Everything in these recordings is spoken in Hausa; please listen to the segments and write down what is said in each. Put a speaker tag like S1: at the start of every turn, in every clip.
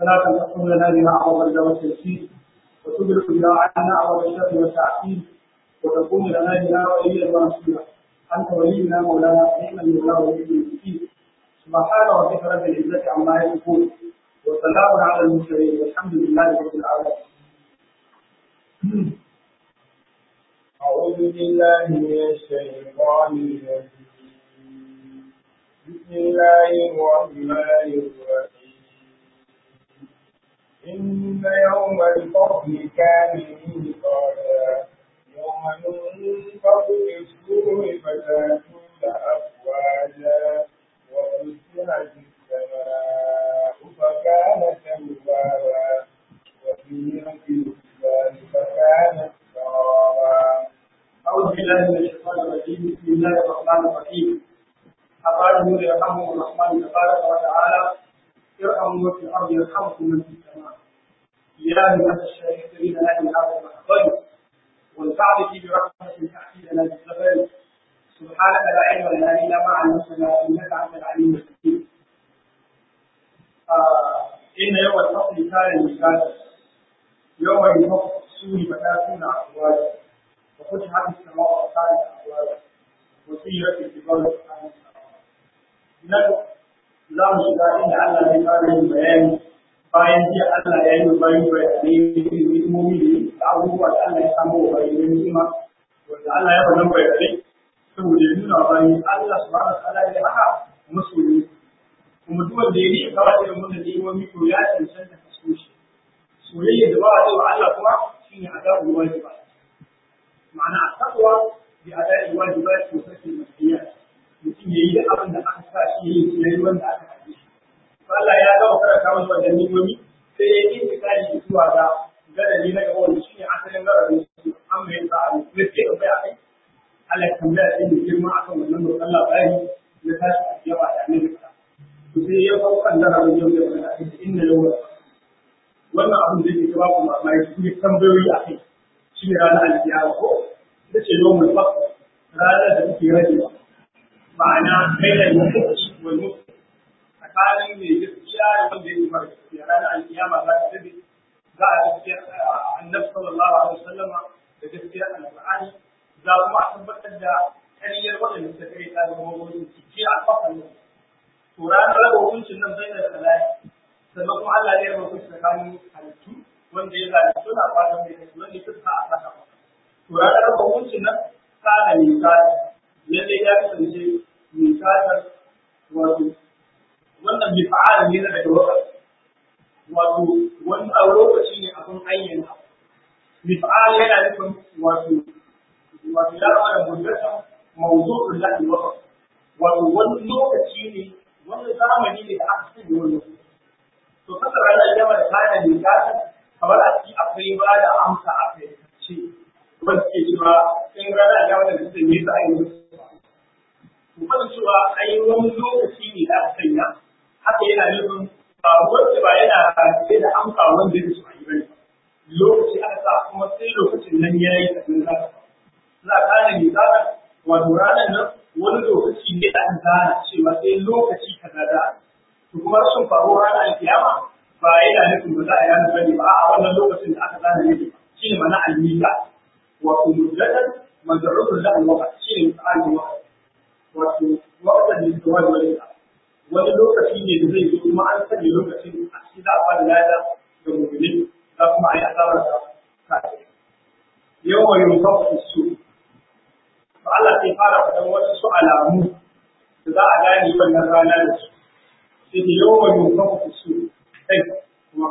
S1: صلاة تقوم لنا بها أعظم الدم والتيسير وتدرك بها عنا أعظم الشر والتعسير وتكون لنا بها وليا ونصيرا أنت ولينا مولانا نعم المولى ولي المسكين سبحان ربك رب العزة عما يصفون وسلام على المرسلين والحمد لله رب العالمين
S2: أعوذ بالله من الشيطان الرجيم بسم الله الرحمن الرحيم إن يوم الفصل كان ميقاتا يوم ينفخ في الصور فتأتون أفواجا وفتحت السماء فكانت أبوابا وسيرت الجبال فكانت سرابا
S1: أعوذ بالله من الشيطان الرجيم بسم الله الرحمن الرحيم أقال نور يرحمه الرحمن تبارك وتعالى ارحموا في الأرض يرحمكم من في السماء يا من الشاكرين لا هذا المحضر والكعب في برحمة تحكي لنا بالزبر سبحانك لا علم لنا إلا ما علمتنا إنك أنت العليم الحكيم إن يوم الفصل كان ميقاتا يوم ينفخ في السور فتاتون أفواجا وفتحت السماء وكانت أبوابا وسيرت الجبال وكانت nan za mu shiga inda Allah ya fara yin bayani bayan jiya Allah ya yi bayan bayanai da hikimomi da abubuwa da Allah ya samu wa bayanai hikima wanda Allah ya wannan bayanai saboda ya nuna bayan Allah subhanahu wa ta'ala ya haka masoyi kuma duk wanda ya yi kawai irin wannan hikimomi to ya cancanta ka so shi soyayya da ba a wa Allah kuma shine adabu wajiba ma'ana a takwa bi adabi wajibat to sake masiyya mutum ya yi da abin da aka sa shi yi ya yi wanda aka haɗe shi. Allah ya gama karanta masa wannan nimomi sai ya yi intikali zuwa ga gadari na gaba wanda shi ne asalin gararin su an mai sa a mutum sai ka baya kai. Allah ya tambaya sai da girma akan wannan mutum Allah bayani ya tashi a yawa da annabi ka. To sai ya kawo kan gararin yau da wani ake inda yau wannan abin da yake gaba kuma mai su ne tambayoyi a kai shi ne ranar alkiyama ko ita ce yau mai fasa ranar da take rajewa. ma'ana kai da mutunci wal mutunci tsakanin mai gaskiya da wanda ya mara gaskiya ranar alkiyama za ta dabe za a gaskiya annabi sallallahu alaihi wasallama da gaskiya alqur'ani za kuma a tabbatar da kariyar waɗanda suka kai ta da kuma wani ciki a kafan nan to ranar raba hukuncin nan bai da kalaya sannan kuma Allah ya raba hukunci tsakanin halittu wanda ya zalunci suna fatan mai kai wanda ya fuska a saka to ranar raba hukuncin nan kana ne kana lalle ya kasance misalar wato wannan bi fa'ala ne daga lokaci wato wani a lokaci ne abin ayyana bi fa'ala yana nufin wato wato ya zama da muddata mawdu'ul lahi wa wato wani lokaci ne wani zamani ne da aka sanya wani to kasa ranar jama'a da kayan misalar kamar a ciki akwai ba da amsa a kai ce wanda ke cewa in ranar jama'a da suka yi sa ayyuka kuma cewa ai wani lokaci ne da aka sanya haka yana nufin ba wanda ba yana rataye da amsa wanda ya su yi bane lokaci aka sa kuma sai lokacin nan ya yi kafin za ka za ka ne ne za ka wato ranar nan wani lokaci ne da aka gana cewa sai lokaci kaza da to kuma rashin faruwar ranar alkiyama ba yana nufin ba za a yana bane ba a wannan lokacin da aka gana ne shi ne mana almisa wato mujaddad mazarrul lahu waqt shi ne misalin waqt wato waɗanda da wani wani wani lokaci ne da zai zo kuma an sanya lokacin a cikin za a fara lada ga mummuni za kuma a yi asabar da kafin yau wa yau kafa su ba Allah sai fara faɗan wasu su alamu da za a gane wannan rana da su sai da yau wa yau kafa su kai kuma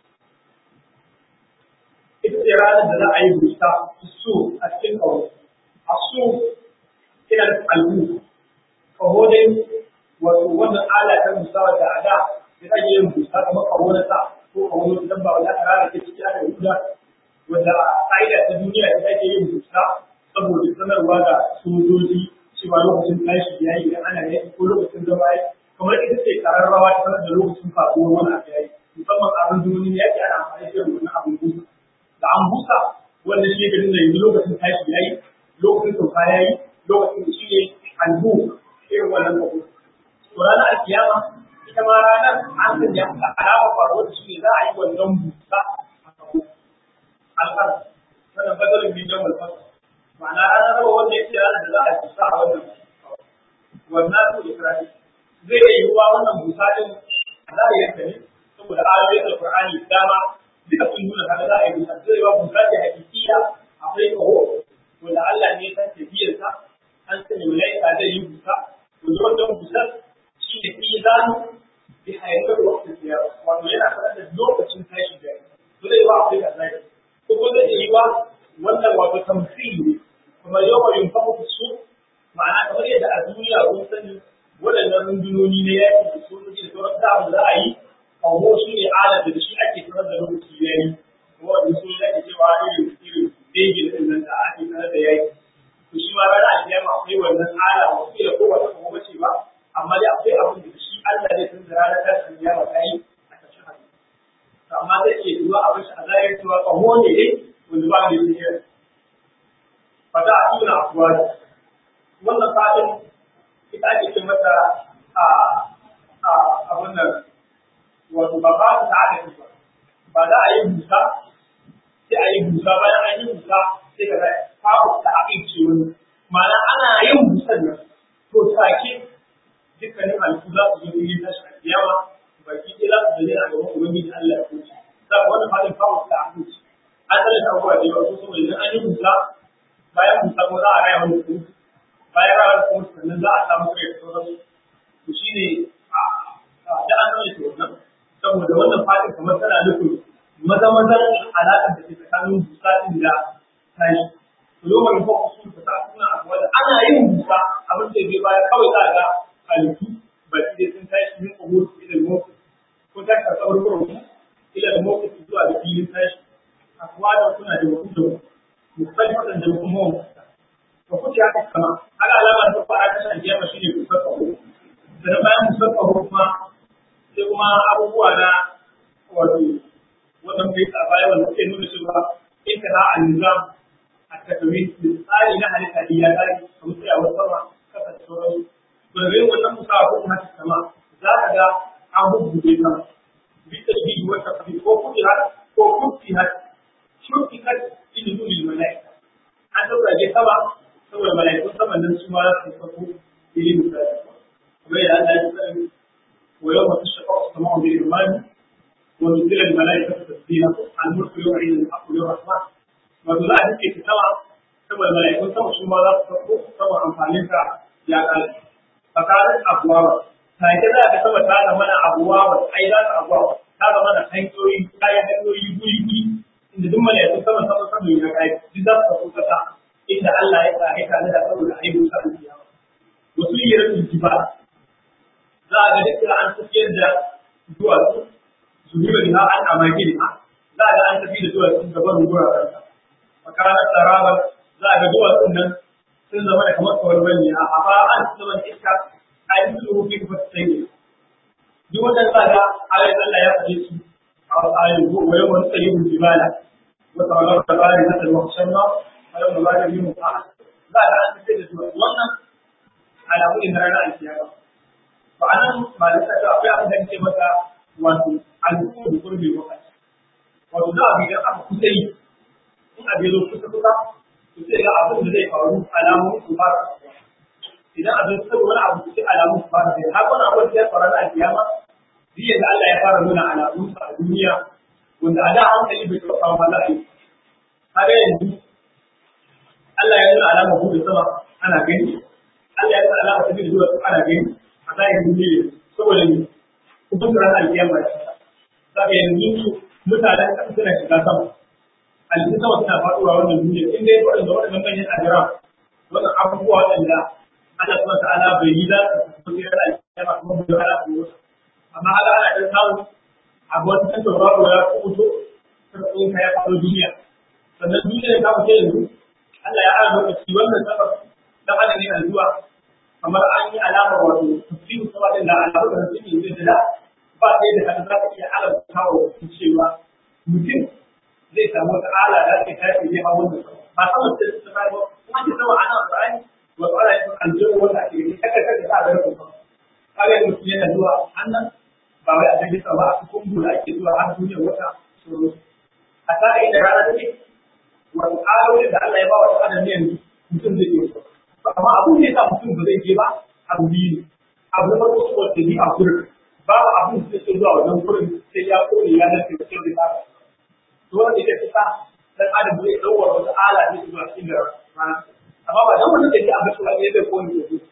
S1: ita ce ranar da za a yi busta su a cikin kawo a su ina da albu kaho dai wato wannan ala ta musawa da ada da ake yin busa kamar kaho na sa ko kaho na dabba wanda aka rara ta ciki aka huda wanda ƙa'ida ta duniya da ake yin busa saboda sanarwa da sojoji cewa lokacin tashi ya yi ana yaki ko lokacin zama ya kamar ita ce kararrawa ta sanar da lokacin faruwar wani abu ya yi musamman abin duniya yaki ana amfani da wannan abin busa da an busa wanda shi ne da yanzu lokacin tashi ya yi lokacin sauka ya yi lokacin shi ne albu irin wannan kaho to ranar alkiyama ita ma ranar an sanya ta alama faruwar su ne za a yi wannan busa a kawo al'ar wannan badalin bin yawon fasa ma'ana ranar raba wanda ya ce ranar da za a busa a wannan wannan su isra'i zai iya yiwuwa wannan busa din za a yanka ne saboda ayoyin alkur'ani dama duka sun nuna haka za a yi busa zai yiwa busa ce hakikiya akwai kaho wanda Allah ne ya san tafiyarsa an sanya malaika zai yi busa wanda wannan busar shi ne izanu bi hayatar waktin siyasa wato yana sanar da lokacin tashi da to zai yiwa akwai kaza ko ko zai yiwa wannan wato tamthil ne kuma yawa yin fahimu su ma'ana kamar yadda a duniya kun sani waɗannan rundunoni na yaƙi da sojoji da sauran da abu za a yi kawo shi ne ala da shi ake sanar da lokaci ya yi kuma wanda su ne ake cewa irin irin dangin ɗin nan da ake sanar da yaƙi to shi ma rana alkiyama akwai wannan ala ba su da kowace kuma bace ba amma dai akwai abin da shi Allah ne sun da ranar tashin kiyama ta yi a ƙarshen hadisi to amma zai iya yiwuwa a bashi a zahiri cewa kaho ne dai wanda ba da yake fa za a tuna afuwa wannan fadin ita ake ce mata a a abun nan wato ba ba ta adadi ba ba za a yi busa sai a yi busa bayan an yi busa sai ka zai kawo ta abinci wani ma'ana ana yin busan nan to take dukkanin halittu za su zo yin tashi a kiyama baki ɗaya za su zane a gaban ubangiji Allah ya kuce za ka wani fadin kawo ta abinci an tsallaka abubuwa da yawa ko saboda idan an yi busa bayan busa ko za a raya wani kuma bayan ranar kuma sannan za a samu kai da sauransu to shi ne da an zama shi wannan saboda wannan fadin kamar tana nufin maza mazan alaƙar da ke tsakanin busa ɗin da tashi to lokacin ko su ta ta suna a wanda ana yin busa abin da zai baya kawai za a ga halittu ba su dai sun tashi min ƙogo su ila motsi ko ta ka tsawar kurkuku ila da motsi zuwa da filin tashi a kuwa da suna da wasu da musamman da kuma wani ba kuce haka kama haka alamar ta fara ta shan kiyama shine kusar kaho daga bayan kusar kaho kuma sai kuma abubuwa na wato wannan bai a baya wanda suke nuna cewa in ka za a nizam a takami da tsari na halitta da ya tsari kamar sai a wasu sama kasa da sauransu to daga yin wannan musa ko kuma haka kama za ka ga an bubbuɗe sama bisa da biyu wata kafi ko kuɗi har ko kuɗi har shurki kan ilimin mala'ika an ɗaukake sama saboda mala'ikun saman nan su ma za su sako ilimin da kuma yadda Allah ya sani wa yau mutu shafa su kama wani imani wa nuzilan mala'ika su tasbina al-mulku yau a yin aku yau rahma wato za a duke su sama saboda mala'ikun sama su ma za su sako saboda amfanin ka ya kare tsakanin abuwawa ta yi za ka sama ta zama na abuwawa ai za ta abuwawa ta zama na hanyoyi ta yi hanyoyi guri guri inda duk mala'ikun sama sama sama ya kai duk za su sako kasa inda Allah ya sa ya kana da saboda aibun sa alkiyama wasu yiratul jibal za a ga duka an tafiyar da duwatsu su yi wani an amaki ne za a ga an tafi da duwatsu gaban guraren sa makarar tsarabar za a ga duwatsun nan sun zama da kamar kawar bane a haɓa an zaman iska a yi su rufi kuma su sai duk wannan za ga ayoyin Allah ya faɗe su a wasu ayoyin ko wani wani tsayin jibala wata wani wata bari na talwa shanna wani wani bari yin mu'a za ga an tafi da duwatsu wannan alamu ne na ranar alkiyama to anan malaka ta akwai abin da ake maka wato al'umma da gurbe lokaci wato da abin da aka kusa yi in abin zo kusa kusa to sai ga abin da zai faru alamun su fara idan abin sai wani abu sai alamun su fara sai har wani abu da ya faru a kiyama biyan da Allah ya fara nuna alamun sa a duniya wanda a da hankali bai taɓa kawo mana aiki kaga yanzu Allah ya nuna alamar hudu sama ana gani Allah ya nuna alamar tafi da zuwa ana gani a zahirin duniya saboda ne hukunta ranar alkiyama ya za ka yanzu mutanen ƙasa suna shiga sama halittun sama suna faɗuwa wannan duniya in dai waɗanda waɗannan manyan ajira wannan abubuwa waɗanda Allah subhanahu ta'ala bai yi za su fi yana alkiyama kuma bai hana su wasu amma haka ana ɗan samu abu wata kan tauraro ya kuto sarƙon ka ya faɗo duniya sannan duniya ta fice yanzu Allah ya ara lokaci wannan sabab dan adam ne zuwa kamar an yi alamar wato tafsirin sama din da alamar da suke yi da ba sai da kan za ka iya alamta wa cewa mutum zai samu wata ala da ake tashi ne a wannan ba sama da su ba ba kuma ke sama ana Qur'ani wa qala in aljanna wanda ake yi kaka kaka da da ku kaga mutum yana zuwa annan ba wai a jirgin sama a cikin bula ake zuwa har duniya wata sauransu a ta inda rana take wani ayoyin da Allah ya ba wa adam yanzu mutum zai iya amma abin da ya sa mutum ba zai je ba abu biyu ne abu na farko su wata ni a kurin babu abin da zai zuwa wajen kurin sai ya kone ya nace da cikin da to wanda ya fi sa dan adam zai ɗaukar wata ala ne zuwa cikin da rana amma ba dan wannan da ke a bashi wani zai kone da su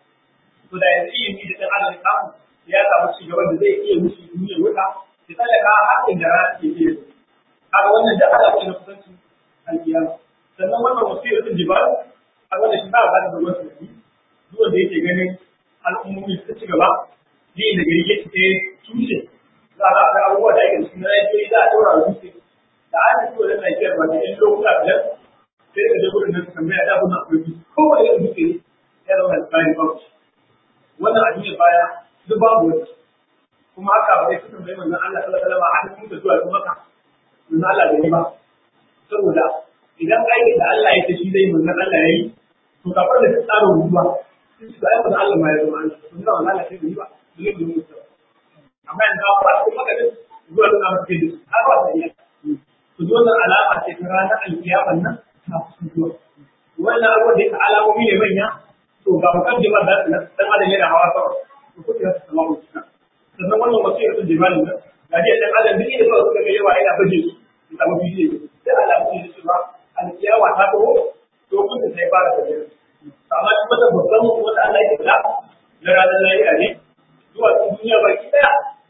S1: to da yanzu ilimi da dan adam ya samu ya samu ci gaba da zai iya mushi duniyar wuta ya tsallaka har inda rana take iya kaga wannan da ala ne na kusanci alkiyama sannan wannan wasiyar din jibal a wannan shi ba a da ruwan tunani duk wanda yake ganin al'ummomi su ci gaba ne da gari yake ta tushe za a ga abubuwa da ake cikin rayuwa za a daura dutse da an ci wannan lafiyar ba da yan lokuta biyar sai da gudun nan tambaya da abun akwai dutse kowane irin dutse ne ya zama da tsari ba wannan a duniya baya duk babu wani kuma haka ba zai kusan bai manzon Allah sallallahu alaihi wasallam a cikin da zuwa kuma ka manzon Allah bai yi ba saboda idan aikin da Allah ya ce shi zai manzon Allah ya yi to kafar da tsarin ruwa sun ci da ai manzon Allah ma ya zama Allah sun zama Allah sai da yi ba dole ne mu tsaya amma yanzu ba su maka da zuwa da na cikin da har ba ta iya to wannan alama ce ta ranar alkiyaman nan ta zuwa wannan abubuwan da yake alamomi ne manya to ga mukaddimar da dan adam yana hawa sama to kuke da salamu sannan wannan wasiyar sun jimalin nan ga dai dan adam duk inda suka ga yawa yana baje su su samu bidiyo sai alamu ne cewa alkiyawa ta taho to kun da sai fara tafiya amma shi wata babban wanda Allah ya kula na ranar lahira ne zuwa cikin duniya baki daya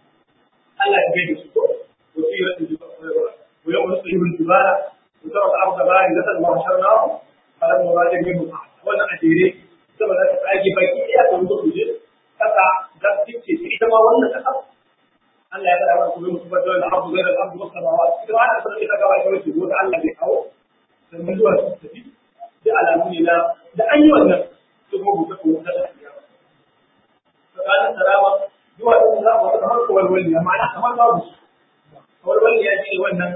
S1: Allah ya gaida su ko wasiyar sun jimalin ويوم نصيب الجبال وترى الارض بارزة وحشرناهم فلم نراجع منهم احد وانا ادري saboda ka tsage baki ɗaya da wuce kuje kasa da take ce ita ma wannan kasa Allah ya faɗa kuma mutum ba dole abu zai da abu wasu samawa ita ma ta sanar da kawai kawai ce ko da Allah bai kawo sannan zuwa su tafi da alamu ne na da an yi wannan su kuma buɗe ko da lafiya tsakanin salama zuwa su za mu kamar kawai wani ma'ana kamar babu su kawai wani ya ce wannan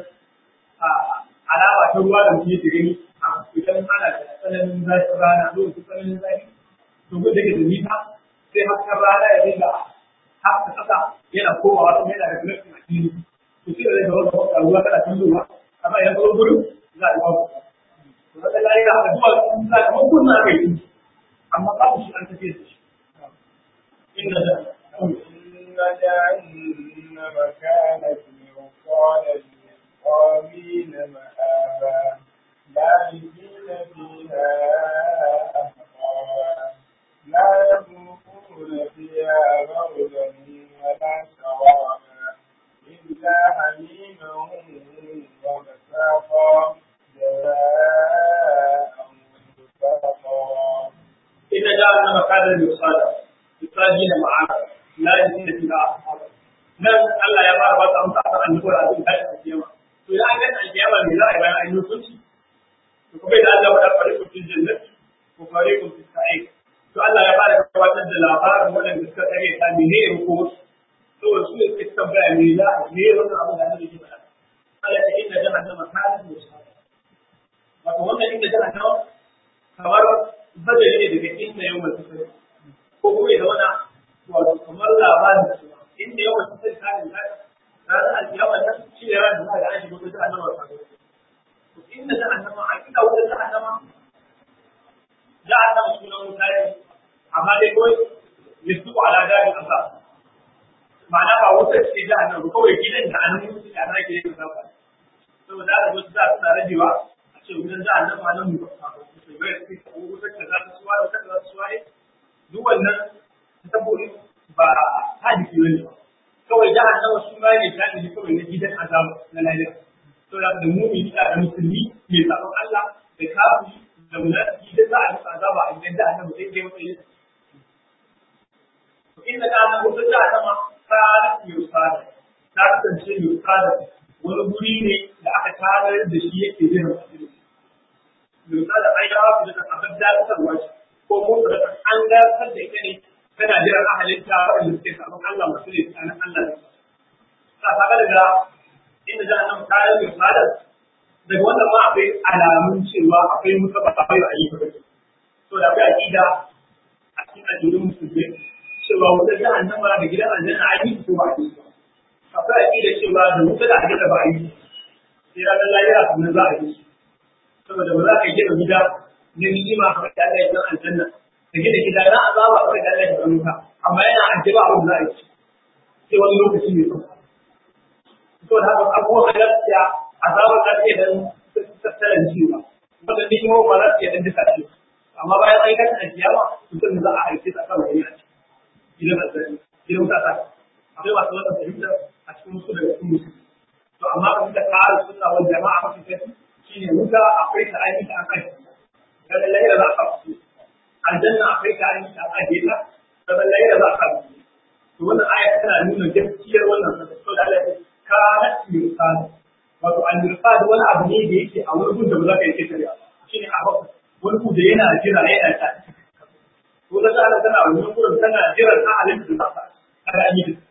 S1: alama ta ruwa da mutum yake gani idan ana da tsananin zafin rana lokacin tsananin zafi to gudu da ke da nisa sai hasken rana ya dinga haka kasa yana komawa kuma yana da glashin a fili to shi da zai zama zama ruwa kana tulluwa amma idan ka zo gurin za a yi babu to wata layi da haka zuwa za ka mun kunna aka yi amma babu shi an tafiye da shi inda da
S2: إن جهنم كانت مرصادا للطاغين مآبا لابثين فيها أحقابا لا يذوقون فيها بردا ولا شرابا إلا حميما وغساقا جزاء وفاقا
S1: إن جعلنا مكانا للصلاة للطاغين معاذ لا يزيد فيها أصحابا nan Allah ya fara ba ta amsa a annabi da abin tashi alkiyama to idan an ga alkiyama me za a yi bayan an yi hukunci to kuma idan Allah ya faɗa fariqun fil jannati ko fariqun fis sa'id to Allah ya fara gabatar da labarin waɗanda suka kare ta mene ne ko to su ne suke tambaya me za a me wannan abin da annabi ke faɗa Allah ya inna jahannama kanat musada wato wannan inda jahannama kamar badali ne daga inda yau mai tsari ko kuma ya zama wato kamar labarin da inda yawan sai kayan da ranar alkiyama nan shi ne ran da za a shiga wata jahannama ta to inda jahannama a kida wata jahannama jahannama sunan wuta ne amma dai kawai yasu ala dari asa ma'ana ba wuta ce jahannama ba kawai gidan da an mutu da ana ke yin zafa saboda da wasu za su na rajewa a ce wutan jahannama nan mu ba su bai su ko wutar da za ta suwa da wutar da za ta suwa duk wannan saboda ba hadisi bane ba kawai jahannama su ma ne ta ne kawai na gidan azaba na lahira to da da mu'mini da musulmi mai sabon Allah da kafiri da munafiki da za a musu azaba a gidan jahannama sai dai wata yasa to inda jahannama wata jahannama ta yusada ta kasance yusada wani guri ne da aka tarar da shi yake jiran asiri yusada ai ya wasu da abin dakatarwa ko motsa da an dakatar da ita ne tana jiran ahalinta waɗanda suke sabon Allah masu ne tsakanin Allah da ta saba daga inda za a nan kayan mai fadar daga wannan ma akwai alamun cewa akwai musa ba akwai ayyuka ba to da akwai aqida a cikin addinin musulmi cewa wata jahannama da gidan aljanna an yi ko ba a yi ba akwai aƙida cewa da wuta da aljanna ba a yi sai ranar lahira sannan za a yi su saboda ba za ka gina gida na ni'ima kamar da Allah ya san aljanna ka gina gida na azaba kamar da Allah ya san wuta amma yana ajiba abin da za a yi sai wani lokaci ne kuma saboda haka abubuwan lafiya azabar lafiya dan tattalin ciwo wanda ni'ima ba za su iya dan duka ciwo amma bayan an yi kasa kiyama mutum za a aike ta kan wani a ciki gidan aljanna gidan wuta ta akwai masu wannan fahimtar a cikin musu daga cikin musu to amma kan da kare sunna wal jama'a mafi kai shine wuta akwai ta aiki ta akai dan lahira za a su aljanna akwai ta aiki ta akai ta dan lahira za a su to wannan aya tana nuna gaskiyar wannan to da Allah kana mirsad wato al-mirsad wani abu ne da yake a wurin da ba za ka yi kitare shine a wani ku da yana jira yana ta ko da Allah tana wannan gurin tana jiran ahalin da za ta kada an yi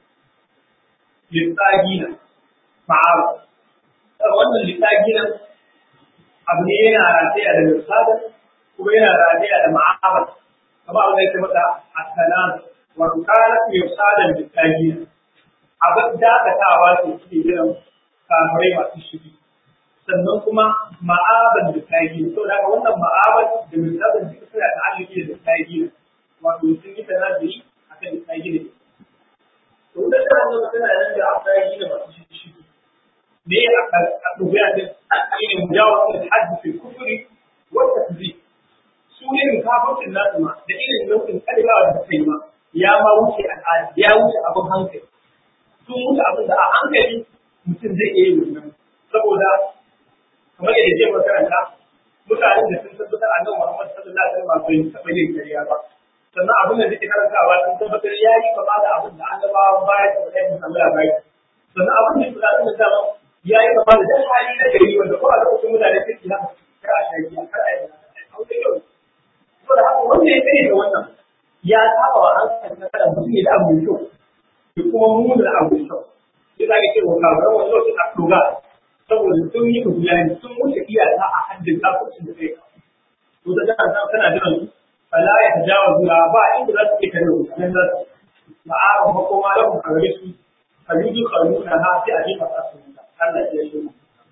S1: lissagina ma'ara wannan lissagina abu ne yana rataya da lissada kuma yana rataya da ma'ara kamar abin da yake mata asalan wato kana lissada lissagina abin dakatawa ce suke jiran kafirai masu shiri sannan kuma ma'aban lissagina saboda haka wannan ma'aban da lissada duka suna ta'alluki da lissagina wato sun yi tanazuri akan lissagina to da ta wannan tana nan da aka yi da masu shi ne a dubiya da shine mujawazat al-hadd fi kufri wa takzib su ne kafircin nasu ma da irin nau'in kalma da suka yi ma ya ma wuce al'ada ya wuce abin hankali sun wuce abin da a hankali mutum zai iya yi wannan saboda kamar yadda je makaranta mutanen da sun tabbatar annabi Muhammad sallallahu alaihi wasallam bai taɓa yin kariya ba sannan abin da nake karantawa sun tabbatar ya yi gaba da abin da annabawan baya da wani yin Allah bai sannan abin da kula da dama ya yi gaba da dan hali na gari wanda ko a lokacin mutane suke haka kar a shayi kar a yi aure yau to da haka wanda ya kare da wannan ya saba wa hankali na kada mutum ya da abu mai kyau da kuma muna da abu mai kyau sai za ka ce wa kafiran wani lokacin a doga saboda sun yi bayani sun wuce iyaka a haddin kafin da kai to da kana kana jiran su فلا يتجاوزها با inda za su ke kare nan za su ma'ara ba ko ma lahum a gare su fajuju khaluna ha sai a jefa su Allah ya yi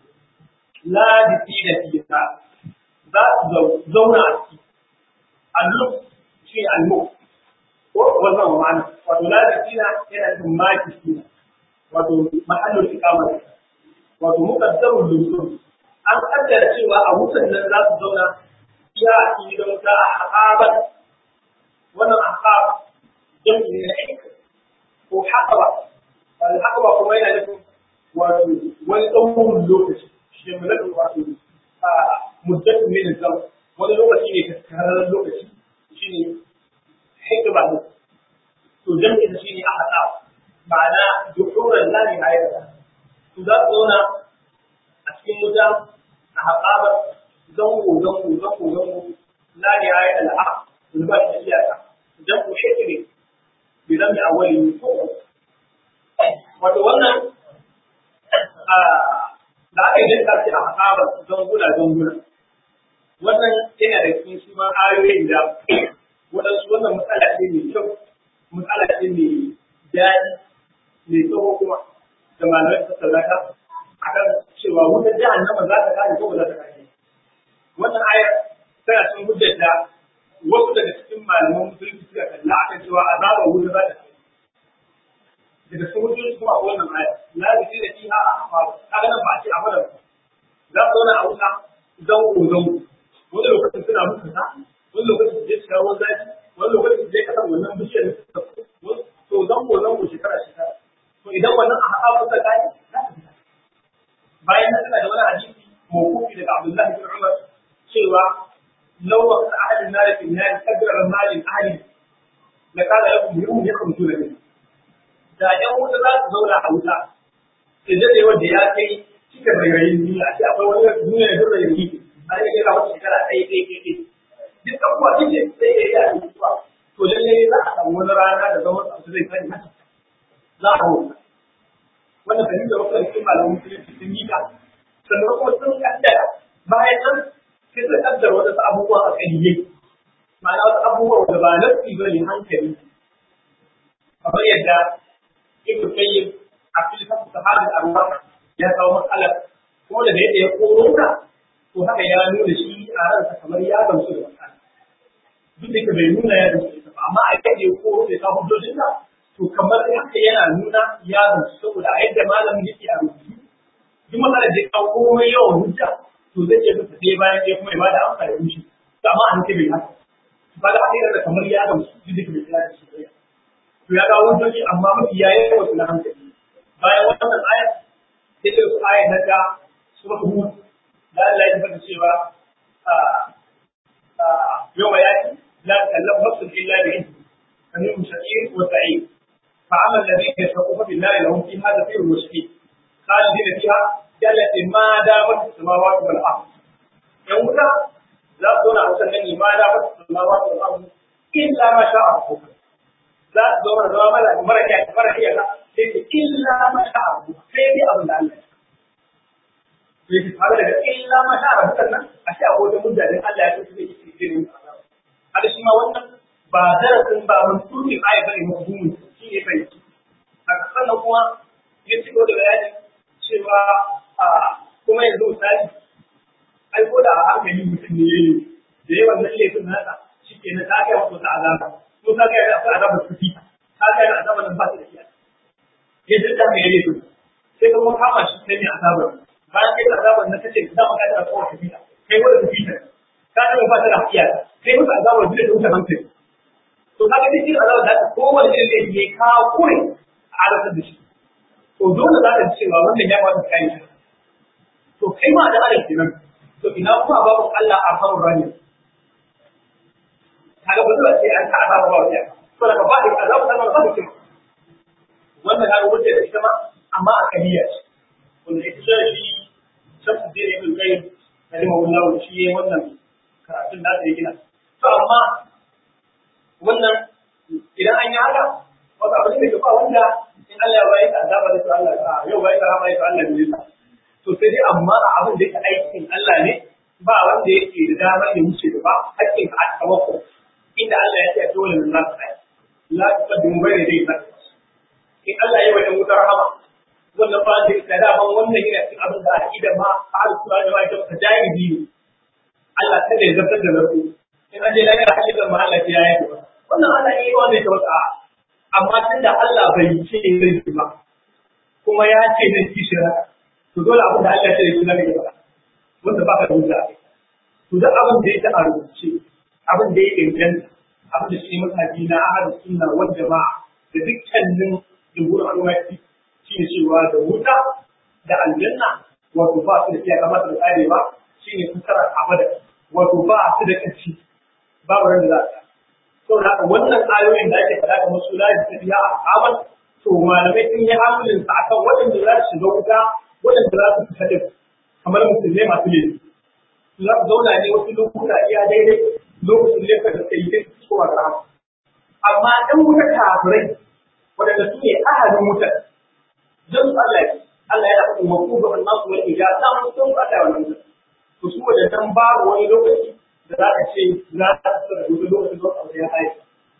S1: la bisina fiha za su zauna a ciki alluk shi almuk ko wannan ma'ana wato la bisina yana da maki sina wato mahallul iqama wato muqaddarul lusul an kaddara cewa a wutan nan za su zauna ya yi don ta haƙaɓar wannan haƙaɓ jam'i ne na aika ko haƙaɓa wani haƙaɓa kuma yana nufin wato wani tsawon lokaci shi ne mulkin wato a muddatin ne da zama wani lokaci ne kaskararren lokaci shi ne hikima ne to jam'i da shi ne a haƙaɓa ma'ana duhuran lani a yadda to za su zauna a cikin wuta a haƙaɓar zango zango zango zango la ne ayi al'a da ba shi iyaka dan ku shi ne bi zan yi awali ko wato wannan da aka yi dinka shi a haɓa zanguna zanguna wannan yana da cikin shi ma ayoyin da waɗansu wannan matsala ce mai kyau matsala ce mai daɗi mai tsawo kuma da malamai ta tsallaka akan cewa wutar jahannama za ta kare ko ba za ta kare wannan ayar tana cikin hujjar da wasu daga cikin malaman musulunci suka kalla akan cewa azaba wuta za ta kai daga cikin hujjoji kuma a wannan ayar la zikri da fiha ahfar kaga nan ba a ce a fara za su zauna a wuta zango zango wani lokacin suna mutu ta wani lokacin su je su kawo zafi wani lokacin su je kasar wannan bishiyar to zango zango shekara shekara to idan wannan a haɗa kusa kai za ta fita bayan nan suna da wani hadisi mawkufi daga Abdullahi bin Umar cewa law waqt ahli an-nar fi an-nar qadra malin ahli la kana lahum yawm yakhruju min da ɗan wuta za su zauna a wuta sai dai wanda ya kai cika rairayin duniya sai akwai wani duniya da rairayi a yi kira wata shekara ɗaya ɗaya ɗaya ɗaya duk abubuwa duk da sai ya yi a mutuwa to lallai za a samu wani rana da zama su zai sani haka za a wuta wannan fahimtar wasu cikin malamin musulunci sun yi ta sannan kuma sun kaddara bayan nan sai su kaddara wasu abubuwa a kaliyai ma'ana wasu abubuwa da ba nasi ba ne hankali kamar yadda ibn qayyim a cikin sahabin arwa ya kawo matsalar ko da yadda ya koro ta to haka ya nuna shi a ransa kamar ya gamsu da matsala duk da bai nuna ya gamsu da ba amma a yadda ya koro da ta hujjojin sa to kamar haka yana nuna ya gamsu saboda a yadda malamin yake a rubutu duk matsalar da ya kawo komai yawan hujja to zai iya bisa ɗaya bayan ɗaya kuma ya bada amsa da rushe to amma an ce bai haka ba da haka yana kamar ya gamsu duk da bai tsaya da shi to ya kawo hujjoji amma mafi ya yi wasu na hankali bayan wannan ayat sai ce su ayat na ta suratul hud da Allah ya tabbata cewa yau ma yaki la takallam nafsun illa bi idni kamar shaqir wa sa'id fa amal ladina yashquna billahi lahum fiha zafirun wa shaqir khalidina fiha jallati ma damat samawati wal ard yan wuta za su zauna a wutan nan ma damat samawati wal ard illa ma sha'a rabbuka za su zo mana zama mara mara iya mara iya sai ce illa ma sha abu sai dai abin da Allah ya ce fara daga illa ma sha abu sannan a ce akwai wata mudda din Allah ya so zai yi cikin hada shi ma wannan ba darasin ba mun tuni ayi bane mafhumin shi ne bai haka sannan kuma ya ci da bayani cewa a kuma yanzu misali ai ko da a hankali mutum ne yayi da yawan nan laifin nasa shi ke na ta kai wasu azaba ko ka ga akwai azabar kuɗi ka ga azabar nan ba ta da iyaka ya dinda mai yare su sai kuma kama shi sai ne azabar bayan kai azabar nan kace da maka da kowa kuɗi kai wanda kuɗi ta ka ga ba ta da iyaka kai musu azabar duk da wuta hankali to ka ga cikin azabar da ta kowanne irin da ya kawo kure a arasar da shi to dole za ka ji cewa wannan ya kamata ka yi shi to kai ma da adam kenan to ina kuma babu Allah a hawan rani kaga ba zai ce an ta azaba ba wajen to daga ba da azaba ta ba ba wannan kaga wuce da ita ma amma a kaliya ce wanda ita ce shi shamsu da ibn qayyim rahimahullahu shi yayin wannan karatun da ya gina to amma wannan idan an yi haka wata abin da ke ba wanda in Allah ya bayar da azaba da Allah ya yau bayar da rahama ya Allah ne to sai dai amma abin da yake aikin Allah ne ba wanda yake da damar ya wuce da ba hakkin ka aka mako inda Allah ya ce dole mun za ka la tuqaddimu bayna yaday Allah in Allah ya wani wutar rahama wannan ba da da daman wannan yana cikin abin da aqida ma ahlu sunna da mai ta jahili ne Allah kada ya zartar da zarku in an je la ya hakika ma Allah ya yi wannan Allah ya yi wanda ya wata amma tunda Allah bai ce zai ba kuma ya ce zai ci shirka to dole abin da Allah ya ce shi zai ba wanda ba ka da hujja to duk abin da yake a rubuce abin da ya inganta abin da shi mazhabi na ahlus sunna wal jama'a da dukkanin jumhur al'ummati shine cewa da wuta da aljanna wato ba su da iya kamata da tsare ba shine kusara abada wato ba su da kaci babu ran da za ta saboda haka wannan ayoyin da ake faɗa kamar su la tafiya a amal to malamai sun yi hamlin sa akan waɗanda za su shiga wuta waɗanda za su fita da kamar musulmai masu laifi za su zauna ne wasu lokuta iya daidai lokacin laifin da sai yi kowa da rahama amma ɗan wuta kafirai waɗanda su ne ahalin wutar don su Allah Allah yana faɗin wa kuma gaban nasu wani ya sa mu sun faɗa wannan wutar to su wajen babu wani lokaci da za ka ce za ka tsara wani lokacin da abu ya haye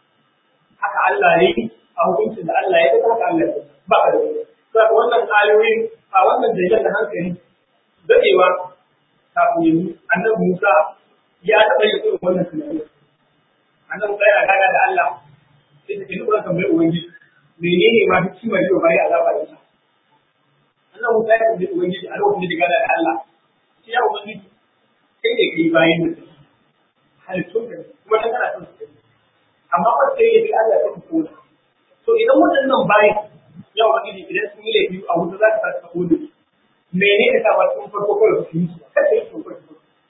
S1: haka Allah ya yi a hukuncin da Allah ya yi haka Allah ya ba ka da wani saboda wannan ayoyin a wannan dalilan da hankali dadewa kafin yanzu annabi Musa ya taɓa yin irin wannan tunani annabi Musa yana gaga da Allah sai ta kai lura tambayar ubangiji menene ma hikimar yau bayan azaba da sa annabi Musa ya tambayi ubangiji a lokacin da ya gada da Allah sai ya ubangiji kai ne kai bayan mutum halittun da kuma ta kana son su amma ba sai ya bi Allah ya kuma to idan waɗannan bayan yau wani idan sun yi laifi a wuta za ka sa ta kone mene ne sa ba sun farko kawai su yi su kada yi su farko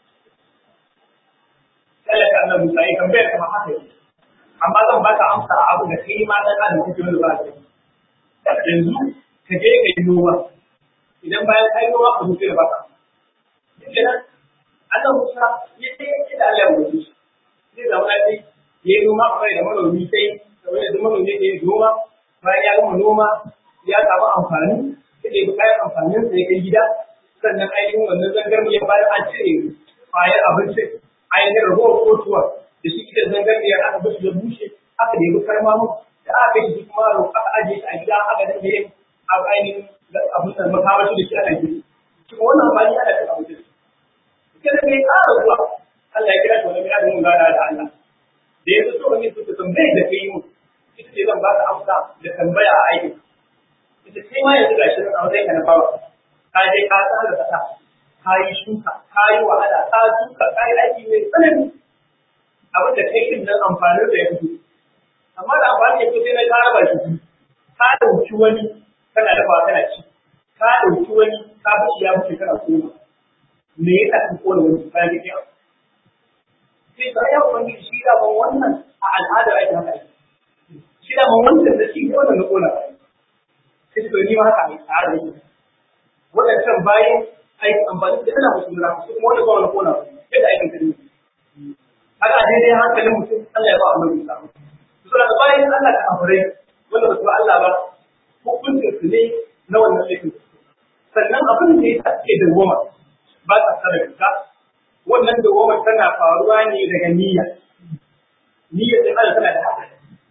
S1: Allah ta annabi Musa ya tambayar kamar haka yake amma zan ba ka amsa a abu da kai ma dan adam kake wanda ba ka yanzu ka je ka yi noma idan bayan ka yi noma ka zuke da baka kenan Allah Musa ya ce ya da Allah ya mutu zai zama ya ce ya yi noma kamar da manomi sai kamar da manomi ya yi noma bayan ya gama noma ya samu amfani sai da kayan amfanin sa ya kai gida sannan ainihin wannan zangarniyar bayan an cire kwayar abinci ainihin ragowar kotuwa da shi da zangarniyar aka bashi da bushe aka nemi karma mu da aka kai shi kuma aka ajiye shi a gida aka dinga yin ainihin abin da makamashi da shi ana gini kuma wannan amfani ana cin abinci kada kai ƙara zuwa Allah ya kira shi wani mai azumin gana da Allah da ya so wani su tambayar da kai mu ita ce zan ba ka amsa da tambaya a aikin ita sai ma yanzu gashi nan a wajen ka na bawa ka je ka tsara da kasa ka yi shuka ka yi wahala ka shuka ka yi aiki mai tsanani abin da kai din nan amfanin da ya fito amma da amfani ya fito sai na ka raba shi ka ɗauki wani kana dafa kana ci ka ɗauki wani ka bashi ya bace kana koma me yasa ka kona wani bayan da kai sai ba ya wani shi da ban wannan a al'ada ake haka ake shi da ban wannan da shi ne wannan na kona sai to ni ma haka ai tsara yake wadancan bayan ai amfani da ana musu lura su kuma wanda ba na kona sai da aikin kadi haka daidai hankalin mutum Allah ya ba Allah ya samu to da bayan Allah ka afurai wanda ba su Allah ba hukuncin su ne na wannan laifin sannan abin da ya take da goma ba ta tsara ka wannan da goma tana faruwa ne daga niyya niyya sai Allah tana da haɗari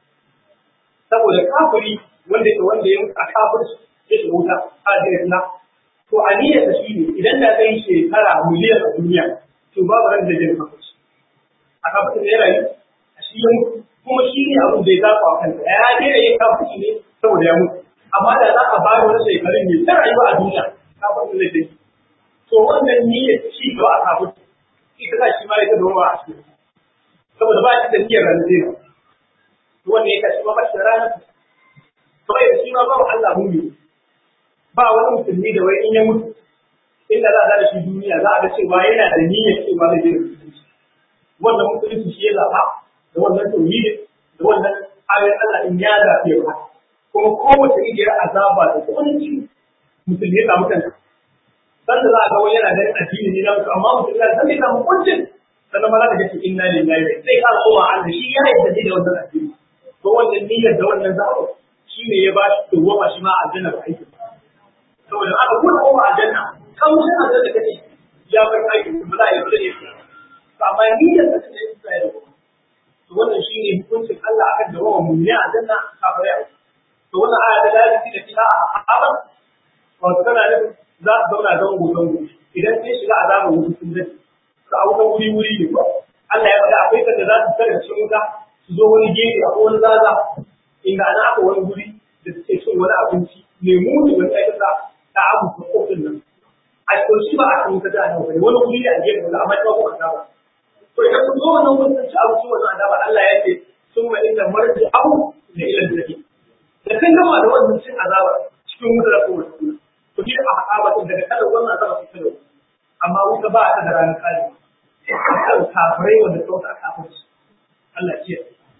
S1: saboda kafiri wanda ya wanda ya mutu a kafirci ya shiga wuta a jirin na to a niyyar shi ne idan da kai shekara miliyan a duniya to babu ran da zai kafirci a kafirci ne rayu a shi ya mutu kuma shi ne abin da ya zafa wa kansa ya daina yin kafirci ne saboda ya mutu amma da za a bada wani shekarun ne ta rayuwa a duniya kafirci zai tafi to wannan niyyar shi ba a kafirci ita za shi ma ya ta doma a cikin saboda ba shi da niyyar ranzina wanda ya kashi mamaci ranar kawai da shi ma ba Allah mumi ba wani musulmi da wai in ya mutu inda za a da shi duniya za a ga cewa yana da niyyar cewa zai je musulunci wannan musulunci shi ya zaɓa da wannan tauhidi da wannan ayoyin Allah in ya zaɓe ba kuma kowace igiyar azaba da kunci musulmi ya samu kansa sanda za a ga wani yana da addini ne na mutu amma musulmi ya zai samu kuncin sannan ma za ka ga ce inna lillahi sai ka koma Allah shi ya yarda da wannan addini ko wannan niyyar da wannan zaɓo shi ne ya ba shi dawwama shi ma aljanna ba aiki saboda aka buɗe kowa aljanna kan shi aljanna kace ya bar aiki ba za a yi dole ne to amma niyyar da take yin sai da to wannan shi ne hukuncin Allah akan dawwama mu ne aljanna kafare to wannan aya da lafi da fiha a wato kana da za su zauna zango zango idan sai shiga azabar wuta sun dace su a wutan wuri wuri ne ba Allah ya faɗa akwai sanda za su tare cikin wuta su zo wani gefe a wani zaza inda ana aka wani guri da suke cin wani abinci mai muni wani aikata ta abu ta kofin nan a cikin shi ba a kan wuta da nan bane wani guri ne a gefe wanda amma ba ko azaba to idan kun zo wannan wurin sun ci abinci wannan azaba Allah ya ce sun ma inda marji abu da ilan da da kan gama da wannan cin azaba cikin wuta da kowace wuta ku ji a haƙaba daga kada wannan azaba su kada amma wuta ba ta da ranar kare kan kafirai wanda sauka a kafirci Allah ce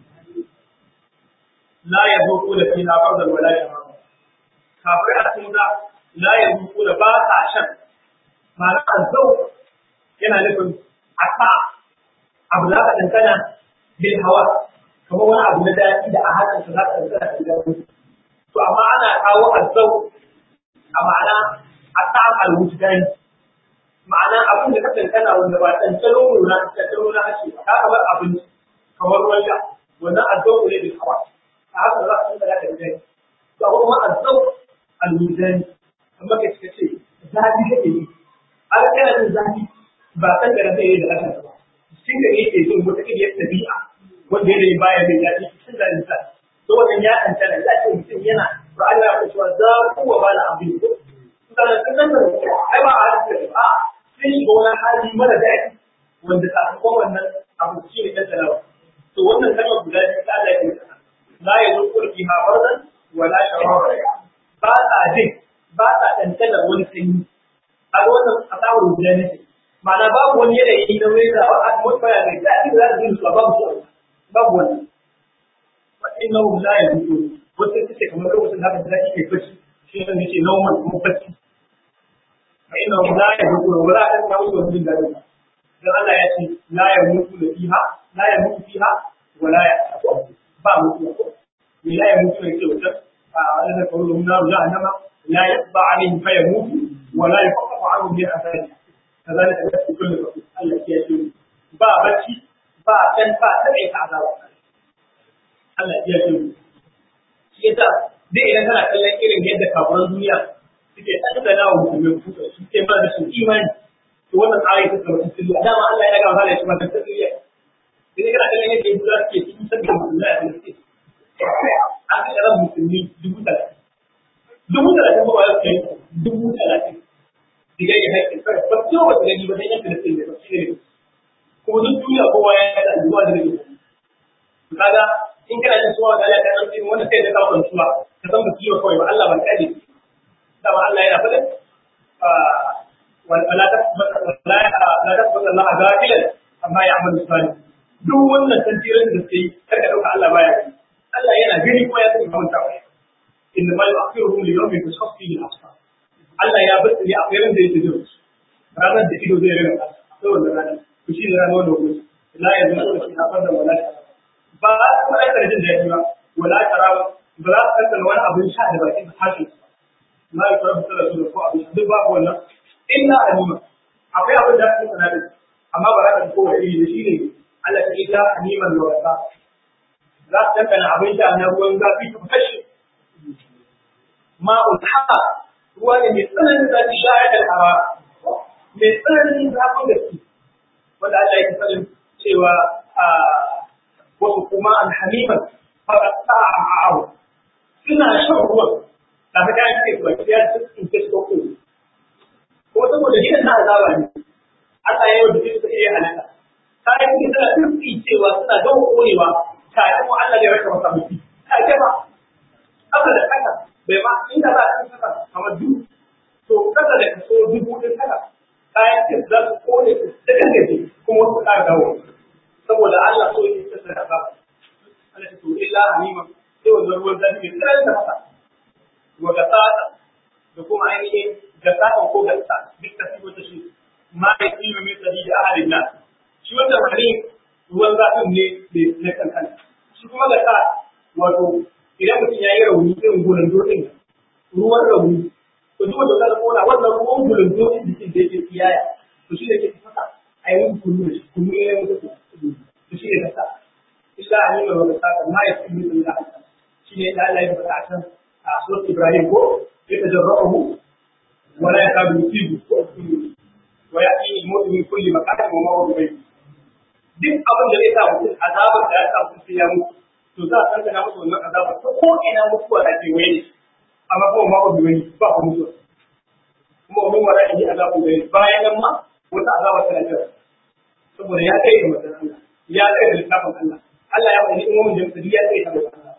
S1: la ya zo ko da fina fardan wala ya ma kafirai a cikin da la ya zo ko da ba sa shan ma'ana azau yana nufin asa abu da ka dangana bil hawa kamar wani abu na daɗi da a hakan ka za ka dangana da daɗi to amma ana kawo azau a ma'ana asa al-wujdani ma'ana abin da ka dangana wanda ba tantalo nuna tantalo na hace ba ka kamar abinci kamar ruwan sha wannan azzau ne bil hawa a haka za ka tsaya da gani to kuma azzau al-mizani amma kai kace ce zafi kake yi a ga kana jin zafi ba san da rabe da kashin ba cikin da yake jin wata kiriyar tabi'a wanda yana yin baya mai daɗi cikin da insa to wannan ya tantana ya ce mutum yana Qur'ani ya ce cewa za ku wa bala abin ko sannan sun nan ai ba a hadisi ba sai shiga wani hali mara daɗi wanda sakamakon wannan abu shi ne ɗan talawa to wannan kalmar guda biyu ta Allah ya yi la ya zo kurki ha barzan wala shawara ba ta jin ba ta ɗanɗanar wani sanyi a ga wannan asawar guda ne ma'ana babu wani yanayi na wani da ba a mutfaya mai daɗi da za ta jin su babu su babu wannan fa innahu la yazuqu wata ita ce kamar lokacin da aka ji daɗi kai bacci shi ne yake normal kuma bacci fa innahu la yazuqu wala an kawo su jin daɗi dan Allah ya ce la yamutu da fiha la yamutu fiha wala ya ba mutuwa ko me la yamutu ne ke wutar a alladha qawluhum nar jahannama la yaqba alayhim fa yamutu wala yaqfa anhum min athari kazalika yasbu kullu rasul Allah ya ce ba bacci ba dan ba ta kai ta azaba Allah ya ce shi yasa dai idan kana kallon irin yadda kafiran duniya suke tattala wa musulmai kuka suke ba da su imani to wannan ayi ta zama tasiriya dama Allah ya ga wahala ya kuma tasiriya idan kana kallon yadda Yahudawa suke cikin sabbin musulmai a Filistin an kai ran musulmi dubu talatin dubu talatin ba wa kai dubu talatin diga ya haƙƙin kai ba ce wa gani ba dan yanka da sai ba shi ne kuma duk duniya kowa ya yi da zuwa da ne kaga in kana jin suwa da Allah ta ɗauki wanda kai da ka kwantuwa ka san mutum yau kawai ba Allah ban kaje dama Allah yana faɗin wala ta wala ta fada Allah gafilan amma ya amalu salih duk wannan tantirin da sai kar ka dauka Allah baya yi Allah yana gani kuma ya san mun tawaye inna ma yu'akhiruhum li yawmin tashkhas fihi al-absar Allah ya bar ne a irin da yake jira ranar da ido zai rage sai wannan ranar to shi ne ranar da gobe la yazunu fi hafada wala ba kuma ai karjin da yake ba wala tarawa ba za ka tantance wani abin sha da bakin harshen ma ya fara fitar da su da ko abin duk babu wannan illa alima akwai abin da ake sana da amma ba za ka ko wani iri da shi ne Allah ta illa aliman da wasa za ka tantance abin sha na ruwan zafi ta kashe ma'ul haqa ruwa ne mai tsananin zafi shayar da hawa mai tsananin zafin da su wanda Allah ya sanin cewa wasu kuma alhamiman fara sa'a ma'awu suna shan ruwan da ta kayan ce ba ya in ce ko ko ko saboda gidan na azaba ne Allah ya yi da su iya halaka kayan ce suna tsitsi cewa suna gawo koyewa tare kuma Allah ya raka masa mutum ta ce ba haka da kasa bai ma inda za a ci kasa kamar dubu to kasa da kaso dubu ɗin kasa kayan ce za su kone su da gangaje kuma wasu ƙara dawo saboda Allah so yake kasa da azaba Allah ya to illa hanima sai wannan ruwan zafi mai tsananin da masa wa gasata da kuma ainihin gasata ko gasa duk da su wata shi ma ya tsira mai tsari da ahalin nan shi wanda mani ruwan zafin ne na kankan shi kuma gasa wato idan mutum ya yi rauni irin gurin dokin ruwan rauni to duk wanda zaka kona wannan ruwan gurin dokin jikin da yake tsiyaya to shi ne ke fasa a yi kunu da shi kunu ya yi mutu to shi ne gasa illa an yi wa gasa ma ya tsira mai tsari da ahalin shi ne da Allah ya faɗa a can a surat Ibrahim ko ya tajarra'uhu wa la yakadu yusibu wa ya'ti al-mawt min kulli makanin wa mawdu bayt duk abin da zai sa mutum azabar da ya sa mutum sai ya mutu to za a tantana musu wannan azabar ta ko ina mutuwa da ke waye amma kuma mawdu bayt ba ku mutuwa kuma wani wala yi azabu bayt bayan nan ma wata azabar tana jira saboda ya kai da mutum Allah ya kai da littafin Allah Allah ya faɗi in wani jami'a ya kai da mutum Allah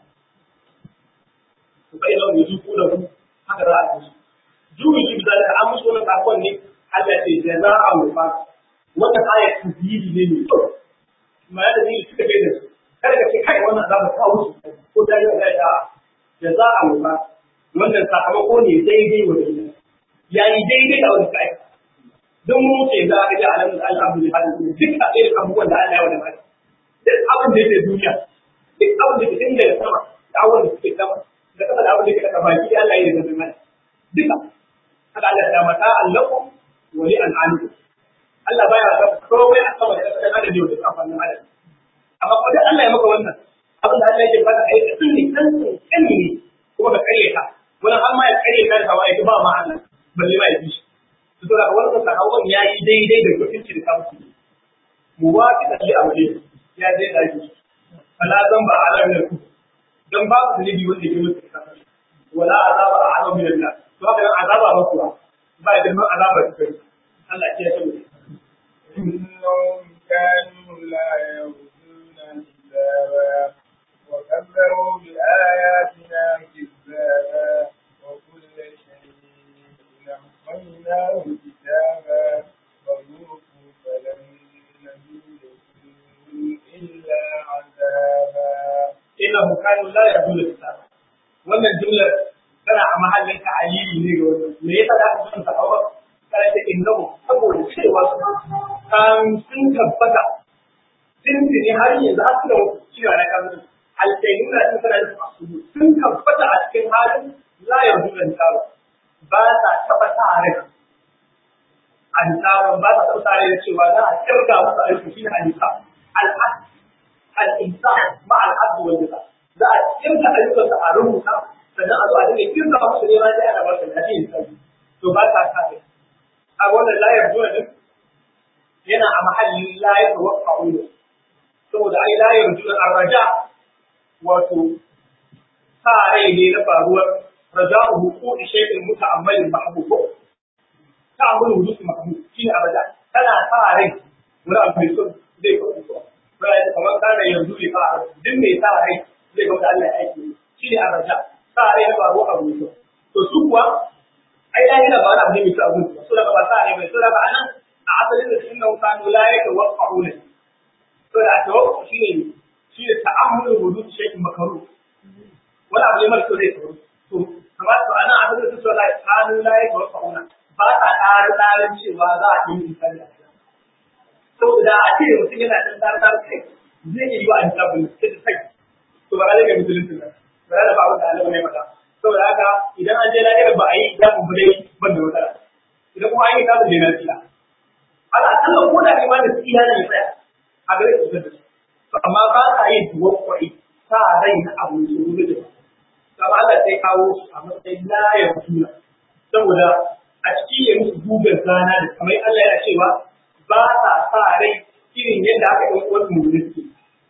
S1: bai nan yanzu ko da ku haka za a yi juyi shi bisa da an musu wannan sakon ne Allah ce jaza'a wa fa wannan ayat tafsiri ne ne ma ya da ni suka kai da su kada ka ce kai wannan azaba ta wuce ko da ya ga da jaza'a wa fa wannan sakamako ne daidai wa daidai yayi daidai da wani kai don mu ce za a ga alamun alhamdulillah duk a irin abubuwan da Allah ya wada mai duk abin da yake duniya duk abin da ke tun daga sama da abin da suke sama da kasa da abin da ke kasa baki Allah ya zama mana duka haka Allah ya mata allakum wa li an'amikum Allah baya ga komai a sama da kasa da adam yau da kafan nan adam amma ko da Allah ya maka wannan abin da Allah yake fada ai ka tuni kan kan ne kuma ka kare ka wannan amma ya kare ka da hawaye ba ma Allah balle ma ya bi shi to da wannan sakamakon yayi daidai da mutunci da kafin muwafiqan li amri ya dai da shi fala zamba ala min al dan ba su zunubi wanda ke mutu kasa wala azaba a alam min Allah to haka nan azaba ba kuwa ba da man azaba ta kai Allah ya ce
S2: إنهم كانوا لا يرجون حسابا وكذبوا بآياتنا كذابا وكل شيء أحصيناه كتابا فذوقوا فلن نزيدكم إلا عذابا
S1: innahu kanu la yaqulu kitab wannan jumlar tana a mahallin ta'alili ne ga wannan me yasa da aka san sahaba kana ce innahu saboda cewa kan sun tabbata sun ne har yanzu har da cewa na kan alkainuna sun kana da su sun tabbata a cikin halin la yaqulu kitab ba ta taba tare an tsara ba ta taba tare da cewa za a kirga musu aiki shine al-hisab al-insan ma al'adu wal jisa za a kirka ayyukan sa a rubuta sannan a zo a dinga kirga musu ne ma sai ana ba su lafiya misali to ba ta sa kai a wannan layar zuwa din yana a mahallin layar da wasu a'ulu saboda ai layar zuwa arraja wato sa rai ne na faruwar raja'u huquqi shay'in muta'ammalin mahbub ta'ammul wujuh mahbub shine arraja tana sa rai wani abu mai son zai faru ko bayan kamar kana yanzu ne fa duk mai sa rai zai ga da Allah ya aiki shine arraja sa rai na faruwar abu mai to su kuwa ai da yana ba wani abu ne mai kyau abin so daga ba sa ne mai so daga anan a asalin da sun nauka no la yake waqa'u ne so da to shi ne shi ne ta'ammul wujud shay'in makaruh wani abu ne mara kyau zai faru to kamar to anan asalin da su la kanu la yake waqa'u ne ba ta ƙara tsarin cewa za a yi misali a cikin saboda a ce mutum yana ɗan tsara tsara kai zai iya yi wa hisabun sai da sai to ba za ka musulunci ba ba za ba abin da Allah ne maka saboda haka idan an je lahira ba a yi hisabun ba dai ban da matsala idan kuma an yi hisabun da na tsira ala akalla ko da imanin su iya ne tsaya a gare su da su amma ba sa yin tawakkali sa rai na abu su rubu da kama Allah sai kawo su a matsayin layar suna saboda a ciki ya musu gugar rana da kamar Allah yana cewa ba sa sa rai irin yadda aka yi wasu mummuni suke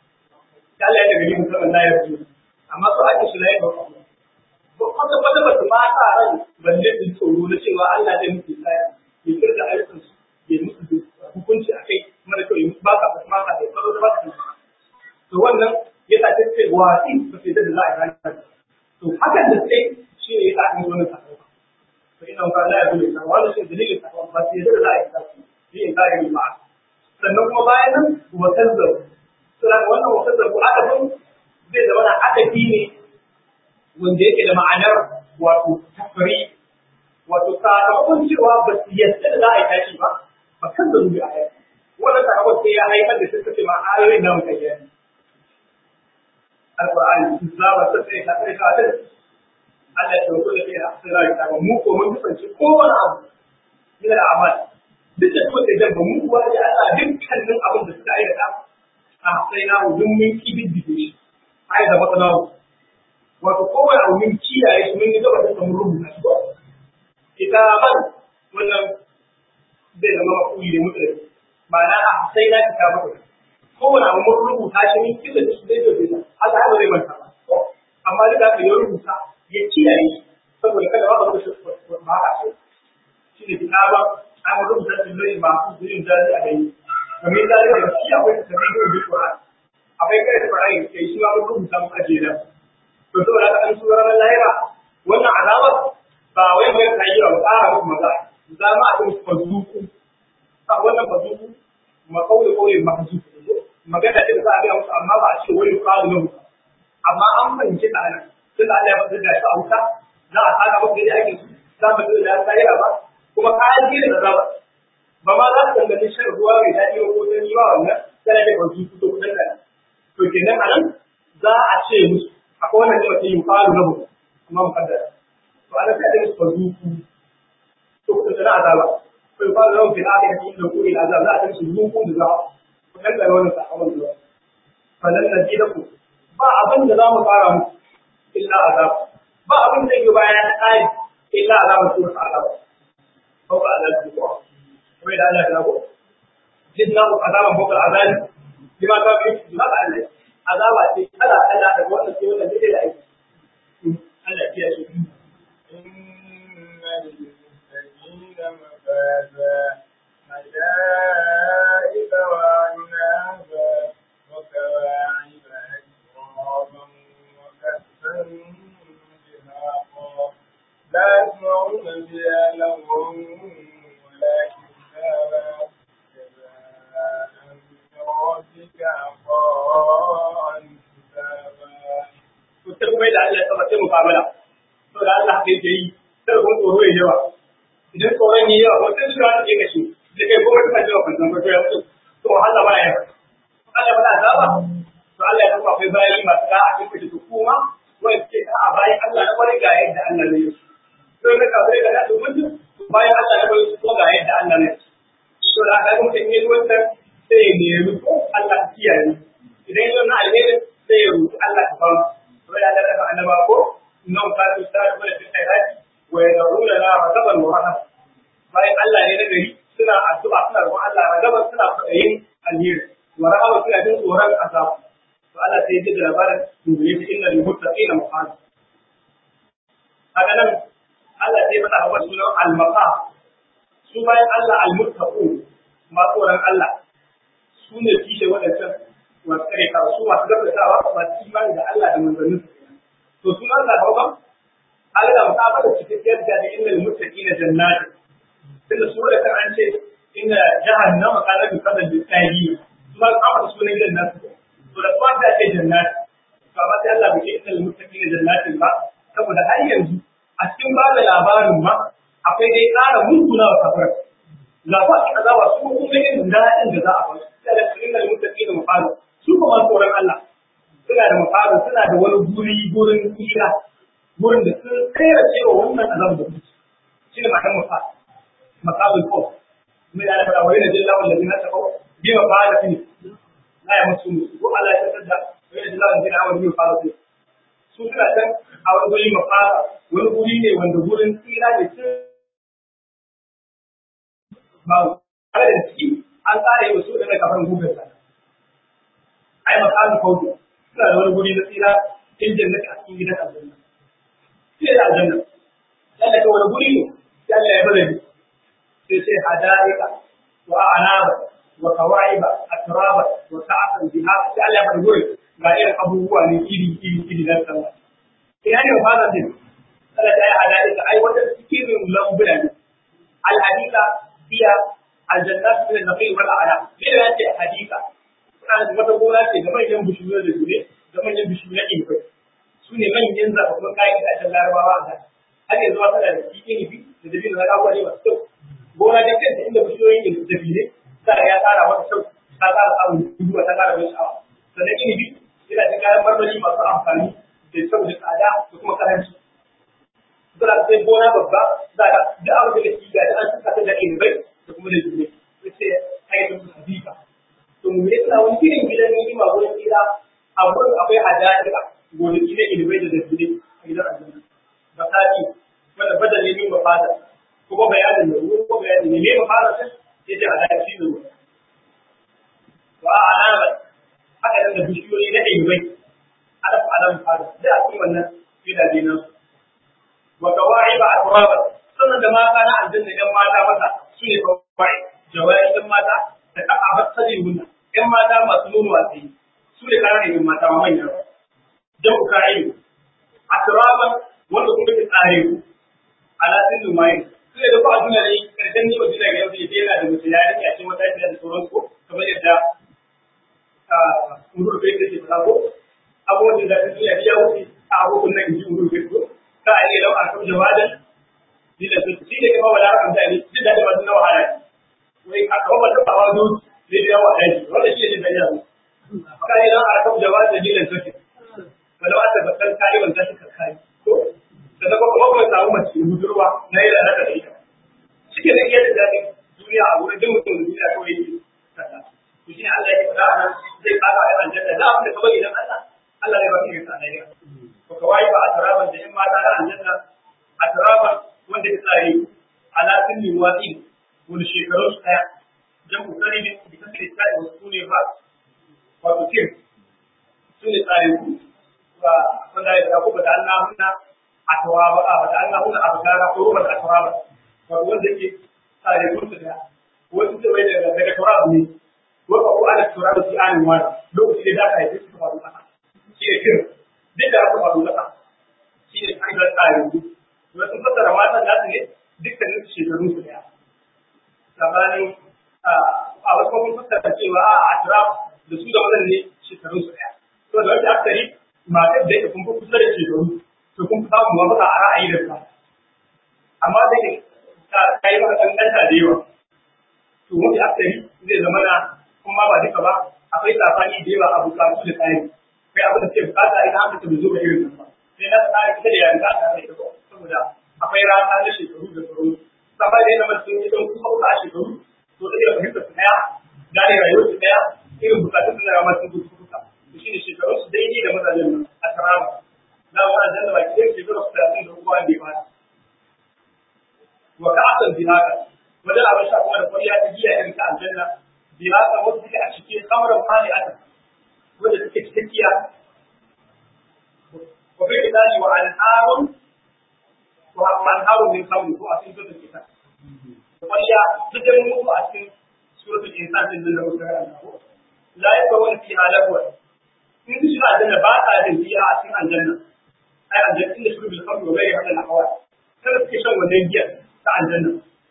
S1: Allah ya daga yi musamman layar suna amma su ake shi layar suna kwata kwata ba su ma sa ran balle su tsoro na cewa Allah zai musu tsaya ya kirga ayyukan su ya musu hukunci a kai mara kyau ya musu ba ka ba ka da tsaro da ba ka to wannan ya sa take wasi ba sai da za a ranar to hakan da sai shi ne ya sa an yi wannan sakamako to ina ka la ya bude ka wannan shi dalilin sakamako ba sai da za a yi sakamako shi ne zai ba sannan kuma bayan nan wa kazzabu sura wannan wa kazzabu adabun zai zama na adabi ne wanda yake da ma'anar wato tafari wato sakamakon cewa ba su yadda da za a yi tashi ba ba kan da zubi a yau wannan sakamakon sai ya haifar da suka ce ma ayoyin nan kai ya alqur'ani zaba ta sai ta sai ta Allah ya tsoro da kai a sirri ta mu ko mun kasance kowane abu yana da amal duk da kuma da ba mu kuwa da Allah dukkanin abin da suka aikata a sai na wudin mun kibiddige shi ai da matsala wato kowane abu mun kiyaye shi mun gaba da mun rubuta shi kitaban wannan zai zama makuli da mutane ma'ana a sai na kita maka kowane abu mun rubuta shi mun kila shi zai zo da haka ba zai manta ba amma duk da ya rubuta ya kiyaye saboda kada ba ka shi ba haka so shi ne kitaban an rubuta shi ne ba ku zurin dadi a dai kamar da ya shi akwai tabi'u bil Qur'an akwai kai da Qur'ani sai shi ma rubuta mu aje da to saboda haka an sura ran lahira wannan azabar ba wai mai kai ba tsara muku maza za ma a yi fazuku a wannan fazuku ma kaule kaule mahzu magana ce da za a ga musu amma ba a ce wani kawo ne amma an fahimci ta nan tunda Allah ya faɗi da shi a wuta za a saka muku da ake su za mu da lahira ba kuma kayan gina da zaba ba ma za su danganci shan ruwa mai daɗi ko ta yi wa wannan tana da kwanci su to kudin da to kenan anan za a ce musu akwai wannan ne mutum yi faru na mutum kuma mu kaddara to ana sai da musu fazuku to kudin da azaba to yi faru na mutum da aka yi da kuri da azaba za a ce musu zuku da za ku kaddara wannan sakamakon zuwa falan na ji da ku ba abin da za mu fara muku illa azab ba abin da yake bayan na ƙari illa azabar su azaba فوق عذاب الجوع كما إذا الله له زدناه عذابا فوق العذاب بما كان في بما قال له عذاب ألا ألا تقول أنت ولا زي لا ألا فيها شيء
S2: إن للمتقين مفازا حدائق وأعنابا وكواعب أترابا وكأسا دهاقا لا يسمعون بها لغوا ولا كتابا جزاء من ربك عطاء حسابا
S1: Kuta kuma da Allah ya saba sai mukamala. To da Allah haka yake yi, sai kuma tsoro ya yawa. Idan tsoron ya yawa, wata zuwa ta ke kashi, da kai kuma kuma jawa kwanton kwato ya mutu. To Allah ba ya Allah ba da azaba. To Allah ya kuma akwai bayan masu da'a cikin kashi su kuma wani ce a bayan Allah na wani ga yadda Allah ne ya sai na kafirai da nasu mutum bayan Allah ya bai su ga yadda Allah ne to da aka mutum yi wannan sai ya nemi ko Allah ya kiyaye idan ya na alheri sai ya roki Allah ta fara to ya da daga annaba ko nan ka su ta da cikin khairati wa yad'una la ragaban wa rahab bayan Allah ne na gari suna addu'a suna roƙon Allah ragaban suna fadayin alheri wa rahaba suna jin tsoron azab to Allah sai ya ji labarin dubi inna lil muttaqina mafaz haka nan Allah sai faɗa wa sunan al-maqam su bayan Allah al-muttaqun ma tsoron Allah su ne kishe waɗancan masu kare ka su masu gaskatawa masu imani da Allah da manzannin to sun Allah hauka Allah da mutabara da cikakkiyar da da innal muttaqina jannati tunda su da kan an ce inna jahannama kana bi kadal bi tsari su ba ka da sunan jannati to da kuma ta ce jannati to amma sai Allah bai ce innal muttaqina jannati ba saboda har yanzu a cikin ba da labarin ma akwai dai ƙara mutuna wa kafar ga ba ki azaba su kuma irin daɗin da za a bar sai da innal muttaqina mafaru su kuma tsoron Allah suna da mafaru suna da wani guri gurin tsira gurin da sun kaira cewa wannan azab da kuke shi ne matan mafa makabul ko mai da fara wani da jalla wanda bin ta ko bi ma ba da fini la ya musu musu ko Allah ya tada wani da jalla wanda bin bi fara su su suna can a wani guri mafara wani guri ne wanda gurin tsira ne sun ba kare da ciki an tsara yi wasu da kafan gugar sa ai makamin kautu suna da wani guri na tsira in jannati a cikin gidan aljanna sai da aljanna Allah ka wani guri ne sai Allah ya bada ni sai sai hadaika wa anaba wa kawaiba atraba wa ta'atan biha sai Allah ya bada guri ga irin abubuwa ne iri iri iri da sallah ina ne fara din Allah ta yi hadaika ai wata cikin lambuna ne al hadika hiya aljannatu min al-naqi wal a'la me da yake hadika suna da wata gona ce da manyan bishiyoyi da dure da manyan bishiyoyi na ilfai su ne manyan zaɓaɓɓun kayan da ake larabawa a kan har yanzu ma tana da cikin ilimi da dabi da zaka ne masu kyau gona da kanta inda bishiyoyin da dabi ne za ya tsara mata kyau ta tsara samun dubuwa ta tsara mai sha'awa sannan ilimi yana da kayan marmari masu amfani da kyau da tsada da kuma karanci suna da sai gona babba za ka duk abin da ke ga an saka ta da ilibai da kuma da dure sai aikin su hadika to mu yi tsawon irin gidan ni'ima wurin tsira a wurin akwai hada'ira gonaki na ilibai da dabbile a gidan aljanna basati wanda badal ne min mafada kuma bayanin da ruwa ko bayanin ne me mafada sai yace hada'ira shi ne wa alama haka nan da bishiyoyi na ilibai alaf alam fada da a cikin wannan gidaje nan wa kawaiba atraba sannan da mata na aljanna yan mata mata su ne kawai jawai yan mata da aka bar sajin hunna ‘yan mata masu nuna watsi su ne ƙananan ‘yan mata ma manyan jan uka ilu a turaban wanda kuma ke tsare ku ala sun lumayin su ne da ku a duniya ne ƙarshen ne wa duniya ga yau da yana da mutum ya rike a cikin wata da sauran ko kamar yadda urur kai take fada ko abubuwan da duniya ya wuce a abubuwan nan ji urur kai ko ka a yi lau a kan jawadan ni da su shi ne kuma wala kan mutane duk da ba su na wahala wai a kawo ba ta ba wa zuci zai da yawa aiki wanda shi ne da yawa kai dan aka da ba da dilan sake wala wata bakkan kai wanda shi ka kai ko da kuma kuma ba samu mace budurwa na yi da naka da ita shike da yadda da duniya a wurin da mutum duniya kawai yake kasa to shi Allah ya fada nan zai kafa da aljanna da abin da ka bari dan Allah Allah ya baki ka ne ko kawai ba a taraban da in mata da aljanna a taraban wanda ya tsare ala kulli wadi wani shekaru daya jan kokari ne da kake tsari wasu su ne ba wato tim su ne tsari ku ba wanda ya ta kuma da Allah hunna a tawaba a da Allah hunna a bagara ko ruba da tawaba wato wanda yake tsari ku da wasu da bai daga daga tawaba ne ko ko ana tawaba shi an wani lokaci da aka yi su ba duka shi ne kin duk da aka faru duka shi ne an ga tsari ku wasu fasara matan da su ne dukkanin shekarun su daya tsakanin a wasu kuma fuskar cewa a atraf da su da wannan ne shekarun su daya to da wata akari matar da yake kun fi kusa da shekaru to kun fi samun mafaka a ra'ayi da sa amma da ke ta yi maka kankanta da yawa to wani akari zai zama na kuma ba duka ba akwai safani da yawa a bukatu da tsari kai abin da ke bukata idan aka ta zo ga irin nan ba sai na tsari ita da yarinta a tare da saboda akwai rata na shekaru da sauran sabai da yana masu yi don kuma kuka a shekaru to da iya fahimtar su daya gane rayuwar su daya irin bukatun su na masu gudu kuka to shine shekarun su daidai da mazajen nan a taraba na wa aljanna ba kidan shekaru ba da ba wa ka'atan bihaka wanda abin sha kuma da kwariya ta giya irin ta aljanna bihaka wanda take a cikin kamarar fali'ata wanda take cikakkiya wa fi kitabi wa anharun wa anharun min khamri ko a cikin suratul kitab kwariya duk da mutu a cikin suratul insan din da muka karanta ko la yakawun fiha lagwa in su shiga aljanna ba ta jin fiha a cikin aljanna ai aljanna inda su bil khamri wa ghayri hadal ahwal kada suke shan wannan giya ta aljanna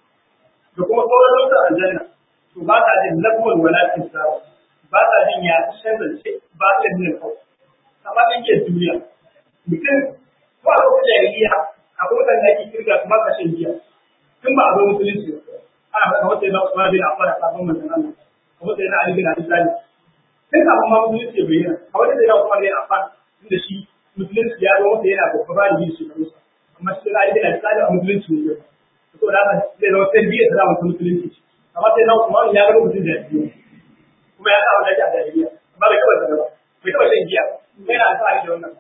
S1: da kuma sauran lokutan aljanna to ba ta jin lagwan wala kisara ba ta jin ya shan zance ba ta jin kawai amma ɗan ke duniya mutum ko a lokacin jahiliya akwai wadanda ake kirga su ba ka shan giya tun ba a zo musulunci ba ana faɗa wata yana Usman bin Affan a kafin manzon Allah wata yana Ali bin Abi Talib sai kafin ma musulunci ya bayyana a wata yana Usman bin Affan inda shi musulunci ya zo masa yana babba ba da yin shekaru amma shi da Ali bin Abi Talib a musulunci ne to da haka zai zama tarbiyya ta zama musulunci amma sai na Usman ya ga mutum da ya kuma ya sa wanda a jahiliya amma bai taɓa sanar ba bai taɓa shan giya sai na alfahari da wannan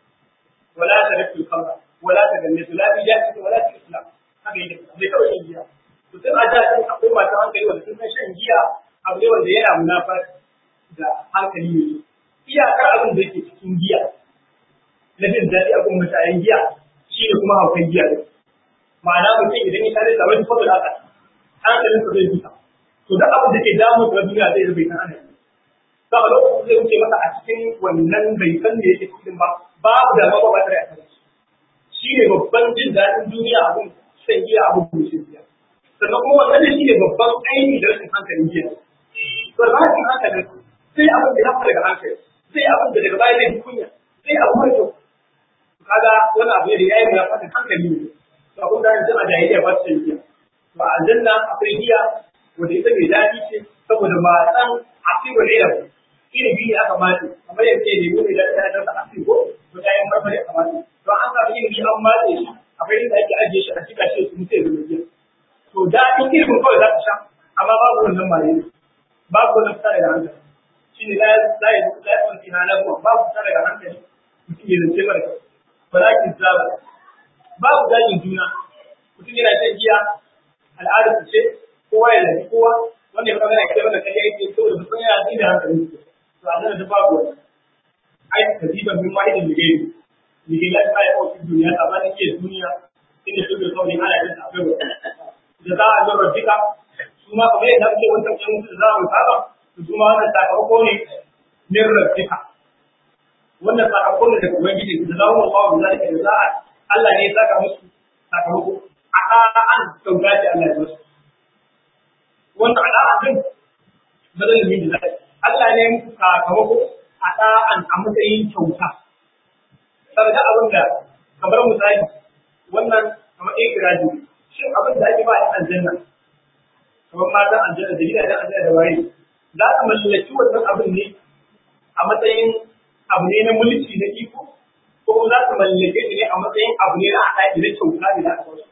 S1: wala ta rafi kamra wala ta ganne su la bi jahili wala ta islam haka yake bai taɓa shan giya to sai a da akwai masu hankali wanda sun san shan giya abu ne wanda yana munafar da hankali ne iyakar abin da yake cikin giya na jin daɗi a kuma mutanen giya shi ne kuma haukan giya ne ma'ana mutum idan ya tare da wani fadar haka hankalin sa zai bisa to duk abin da ke damun da duniya zai bai san ana ba a lokacin zai wuce masa a cikin wannan bai san da yake cikin ba babu da ba ba tare a kan shi ne babban jin daɗin duniya abin shan giya abin kuma shan giya sannan kuma wannan shi ne babban aini da rashin hankalin giya to da rashin hankalin sai abin da ya fara daga hankali sai abin da daga baya zai kunya sai abin mai kyau kaga wani abu ne da yayi ya fata hankali ne to abin da yanzu a jahiliya ba su giya to a aljanna akwai giya wanda ita mai daɗi ce saboda matsan asirul ilm irin biyu aka mace kamar yadda ne mu ne da ta da asir ko to da yan marmari aka mace to an samu irin biyu an mace shi akwai inda ake ajiye shi a cika shi su mutai da giya to daɗin ilimin kawai za ka sha amma babu wannan mare ne babu wannan fita daga hankali shi ne la la ya la ya kwanci na lafiya babu fita daga hankali mutum ya zance mara kyau walakin zaba babu dajin juna mutum yana shan giya al'adar su ce kowa ya zafi kowa wanda ya magana kai wanda kai yake saboda mutum yana jin da hankali to a nan da babu wani ai kadiban min wahidin da gairi ni ga lafiya ya kawo duniya tsakanin ke duniya inda su bai kawai ana yin akwai wani da za a zama rabbika su ma kamar yadda ake wancan ɗan mutu da za a wuta ba su ma wannan sakamako ne min rabbika wannan sakamako ne daga ubangiji da za mu kawo da zalika da za a Allah ne ya saka musu sakamako a an kyauta ce Allah ya musu wannan al'adun din bazan yi da Allah ne musu sakamako a ɗa'an a matsayin kyauta saboda abin da kamar misali wannan kamar ɗaya giraji shin abin da ake ba a aljanna kamar matan aljanna da gidajen aljanna da waye za ka mallaki wannan abin ne a matsayin abu ne na mulki na iko ko kuma za ka mallake shi ne a matsayin abu ne na haɗa da kyauta ne za ka wasu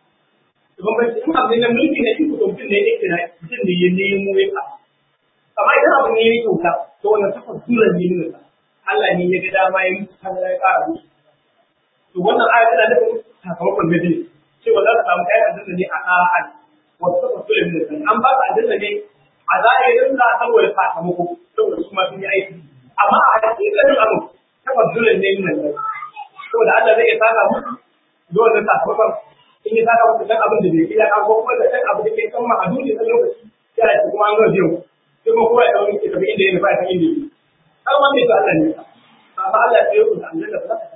S1: Domin bai in abu ne na mulki na iko to mutum ne ya kira mutum ne ya nemo ya ka amma idan abu ne ya kyauta to wannan takwas dole ne nuna Allah ne ya ga dama ya mutu kan ya ƙara musu to wannan aya tana da sakamakon na biyu cewa za ka samu kayan aljanna ne a ɗa'an wasu suka so da nuna an ba ka aljanna ne a zahirin za a saboda sakamako saboda su ma sun yi aiki amma a hakikanin abu tabbazulan ne nuna ne saboda Allah zai iya saka musu da wannan sakamakon in ya saka musu dan abin da bai iya ko kuma da dan abu da ke kan ma a duniya dan lokaci sai a ce kuma an ga biyu sai kuma kowa ya dawo ne tafi inda ya nufa ya san inda yake an wanda ya Allah ne amma Allah ya yi da aljanna ba za ka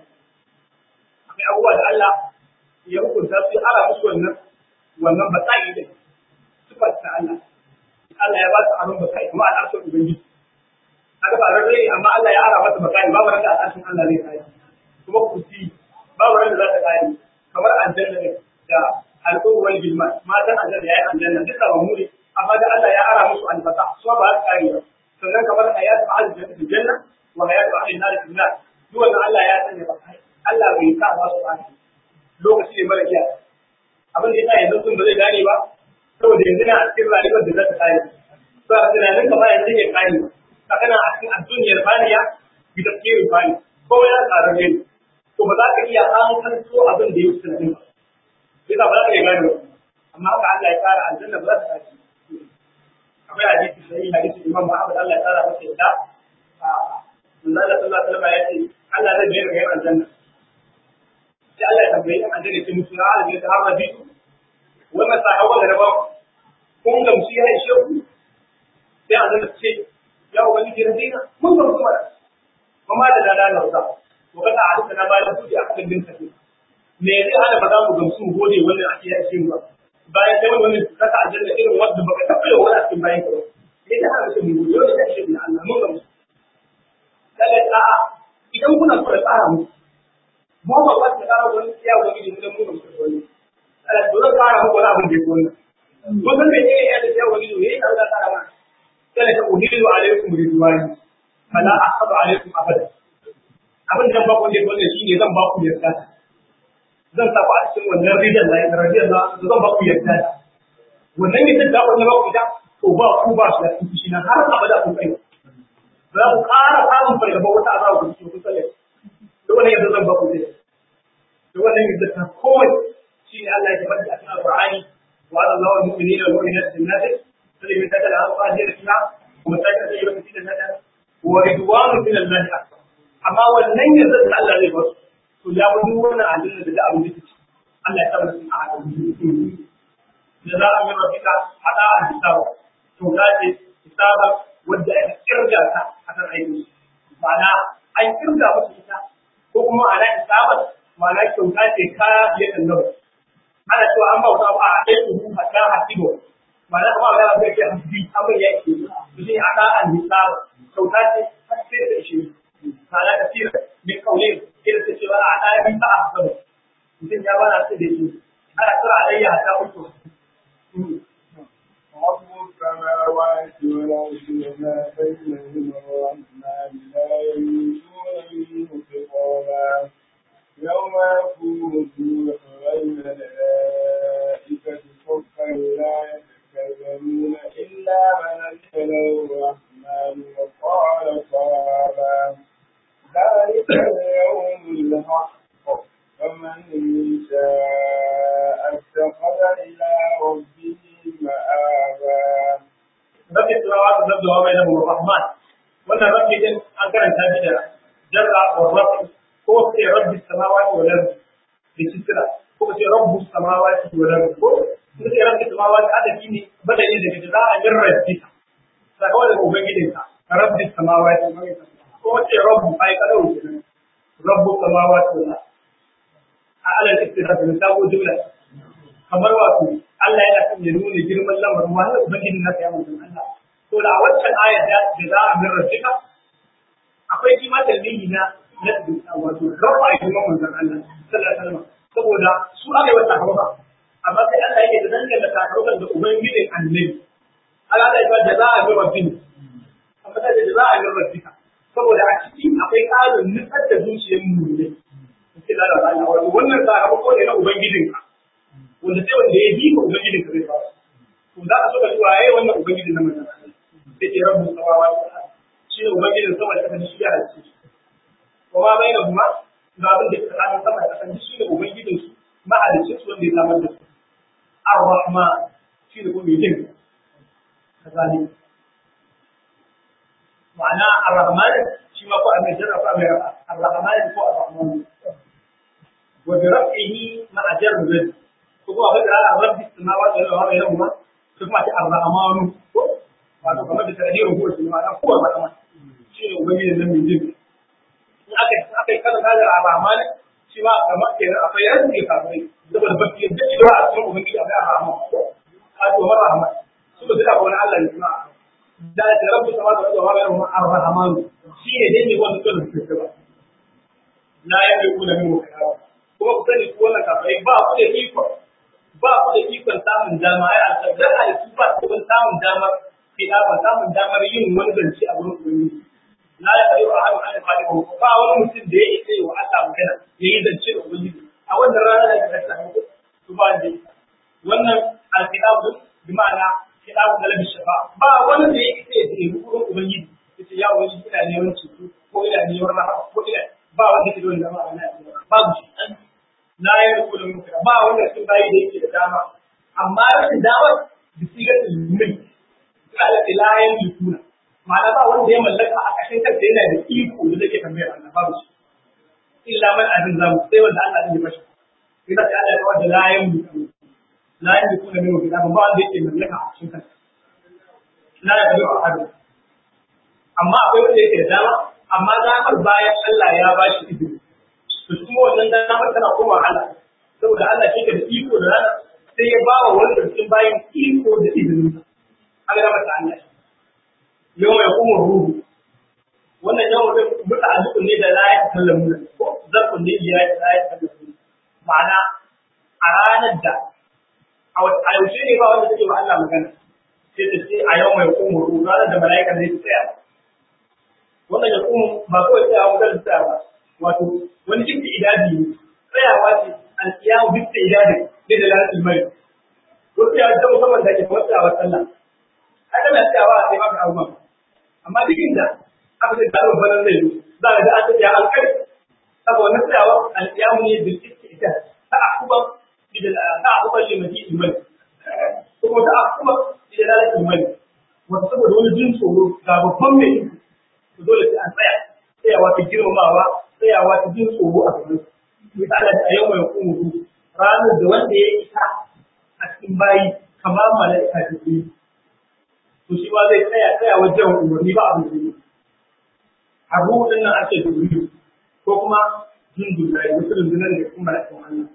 S1: akwai abubuwa da Allah ya hukunta su ara musu wannan wannan batsayi da sifar ta Allah Allah ya ba su abin batsayi kuma al'arshin ubangiji haka ba rarrai amma Allah ya ara masa batsayi babu ran da al'arshin Allah zai kai kuma kusi babu ran da za ta kai kamar aljanna ne da al'umma wal bilman matan aljanna yayin aljanna duka ba mu ne amma da Allah ya ara musu albasa su ba su kai ba sannan kamar hayatu ahli janna wa hayatu ahli nar fil nar duk wannan Allah ya sanya batsayi Allah bai sa ba su ba lokaci ne mara iya abin da yasa yanzu sun ba zai gane ba saboda yanzu na a cikin rayuwar da za ta kare ba a tunanin ka ba yanzu ya kare ba kana a cikin adduniyar baniya bi tafsirin bani ko ya tsara ne to ba za ka iya an kanto abin da ya fi tunanin ba sai ba za ka iya gane ba amma haka Allah ya tsara aljanna ba za ta tashi akwai hadisi sai hadisi Imam Muhammad Allah ya tsara masa yadda a manzo Allah sallallahu alaihi wasallam ya ce Allah zai bayar ga aljanna sai Allah ya tambaye an aljanna ce musu na aljanna ta harra bitu wannan sahawa da ba kun gamsu ya ishe ku sai aljanna ce ya ubangiji rabina mun gamsu mana kuma da dada na wasa to kada a duka na bayan kudi a kan din kafi me zai hana ba za mu gamsu mu gode wannan ake ya ishe ba bayan kai wannan kasa aljanna irin wanda baka taɓa yau wani a cikin bayan ka ba me zai hana mutum mu gode wannan ishe na Allah mun gamsu lalle a'a idan kuna so da tsara mu mu ba ba ta tsara wani ya wani ne mun mun gamsu wani Allah dole tsara mu wani abin da yake wannan ko san me yake ya da ya wani ne ya da tsara ma sai ka uhilu alaikum ridwani fala ahadu alaikum abada abin da ba ku ne wannan shine zan ba ku yarda zan sa ku a cikin wannan ridan da ya radiyan da zan ba ku yarda wannan ne da wannan ba ku da to ba ku ba shi da shi na har abada ku kai za ku ƙara samun fargaba wata azaba ku cikin ku tsalle to wannan yadda zan ba ku ne to wannan yadda ta kowai shine Allah ya faɗi a cikin Al-Qur'ani wa Allahu al-mu'minina wal mu'minat jannati sai mai tada al-Qur'ani da kina kuma sai ta yi wata cikin nada wa ridwanu min Allah akbar amma wannan yadda da Allah zai ba su to ya wani wannan aljanna da abin da take Allah ya tabbata a hadisi da za a yi rafika hada a hisabu to za ce hisaba wadda ya kirga ta a kan aiki ma'ana an kirga musu ita ko kuma ana hisabar ma'ana kyauta ce ka ya kallon ana cewa an bauta ba a ɗaya su hatta hasibo ma'ana kuma ga zai ke hasbi abin ya ke to shi hada an hisaba kyauta ce har sai da shi ma'ana kasira min kaulin irin ta cewa a ɗaya bin ta a hasabu mutum ya bana su da shi ana kira alayya ta uku
S2: رب السماوات والأرض وما بينهما الرحمن لا يملكون منه خطابا يوم يقول الروح والملائكة صفا لا يتكلمون إلا من أذن الرحمن وقال صوابا ذلك اليوم الحق فمن شاء اتخذ إلى ربه مآبا
S1: rabbi samawati wal ardi wa bainahuma ar-rahman wannan rabbi din an karanta shi da jarra wa rabbi ko sai rabbi samawati wal ardi da kisra ko sai rabbu samawati wal ardi ko sai rabbi samawati adadi ne badali da da za a yin rabbi sakawa da ubangijin ka rabbi samawati ko sai rabbu ai kadau kenan rabbu samawati wal ardi a alal istiraf da sabo jumla kamar wato Allah yana son ya nuna girman lamarin wani ubangiji na kai manzon Allah to da waccan ayar da da za a min rafika akwai kima dalili na na wato rafa girman manzon Allah sallallahu alaihi wasallam saboda su aka yi wata hawa amma sai Allah yake da danganta takarukan da ubangijin annabi Allah ya ce da za a min rafika amma sai da za a min rafika saboda a cikin akwai ƙarin nutsar da zuciyar mu ne sai da Allah wato wannan sakamako ne na ubangijinka wanda sai wanda ya bi ka ubangijin ka zai ba to za a so ka cewa yayi wannan ubangijin na manzon Allah sai ke rabu samawa shi ne ubangijin sama da kasa shi ya halice shi ko ma bai da kuma ga abin da tsakanin sama da kasa shi ne ubangijin su mahalicin su wanda ya samar da su ar-rahman shi ne kuma yin kazali ma'ana ar-rahman shi ma ko amai jarra ko amai rafa ar-rahman ko ar-rahman wa bi raf'ihi ma'a jarri kuma abin da ala rabbi samawati wal ardi yawma kuma ta ar-rahmanu ko wato kamar da tarihin ko shi ma dan kowa ba kamar shi ne ubangiji nan mai jin in aka aka yi kaza da ar-rahman shi ma kamar kenan akwai yanzu kafirai saboda ba su yadda cewa a cikin ubangiji akwai ar-rahman wato mar rahman su ba suka wani Allah ne kuma da ta rabbi samawati wal ardi yawma ar-rahman shi ne dai ne wanda suka rubuta ba la yamliku lahu khayra kuma ku sani ku wannan kafirai ba ku da iko ba ku da ikon samun dama ai alƙadar halittu ba ku da samun damar fida ba samun damar yin wani zance a wurin ubangiji la ya kayo a hannun ana fadi ba wani mutum da ya isa wa Allah magana ya yi zance da ubangiji a wannan rana da ka kasa muku su ba da wannan alƙidabu bi ma'ana kidabu na labi shafa ba wani da ya isa ya ce wurin ubangiji ya ce ya ubangiji ina neman ceto ko ina neman rahama ko ina ba wanda ke da wani dama a wannan babu shi la ya rubu da mutum ba wanda sun bayi da yake da dama amma rashin damar da sigar ilmin ala la ya yukuna ma'ana ba wanda ya mallaka a kashin kansa yana da iko da zai tambayar Allah babu shi illa man azin zamu sai wanda Allah ya bashi idan sai Allah ya kawo da la ya yukuna la ya yukuna min wanda ba wanda yake mallaka a kashin kansa la ya yukuna a hadu amma akwai wanda yake da dama amma damar bayan Allah ya bashi izini to kuma wannan damar tana koma Allah saboda Allah shi da iko da rana sai ya bawa wanda cikin bayan iko da izinin sa haka da mata Allah yau mai kuma ruhu wannan yau da muta azzukun ne da la ya kallamu ko zarfun ne ya la ya kallamu ma'ana a ranar da a yaushe ne ba wanda take ba Allah magana sai ta ce a yau mai kuma ruhu ranar da mala'ika zai tsaya wannan ya kuma ba kawai tsayawa magana tsaya ba wato wani cikin idadi ne tsayawa ce alkiyamu duk da idadi ne da lalatul mai ko tsayawa ta musamman da ke kamar tsayawa sallah haka na tsayawa a sai maka abubuwan amma duk inda aka ce da babban zai zo za ka ga an tsaya alkari saboda wannan tsayawa alkiyamu ne da cikin idadi ta akuban ta akuban limati imani kuma ta akuban da lalatul mai wato saboda wani jin tsoro ga babban mai dole sai an tsaya tsayawa ta girmamawa tsayawa ta jin tsoro a gaban su misali a yau mai kuma ranar da wanda ya isa a cikin bayi kamar mala'ika da ke to shi ma zai tsaya tsaya wajen umarni ba abin da ne abu din nan ake duburi ko kuma jin duburi wasu rundunar da kuma mala'ikan Allah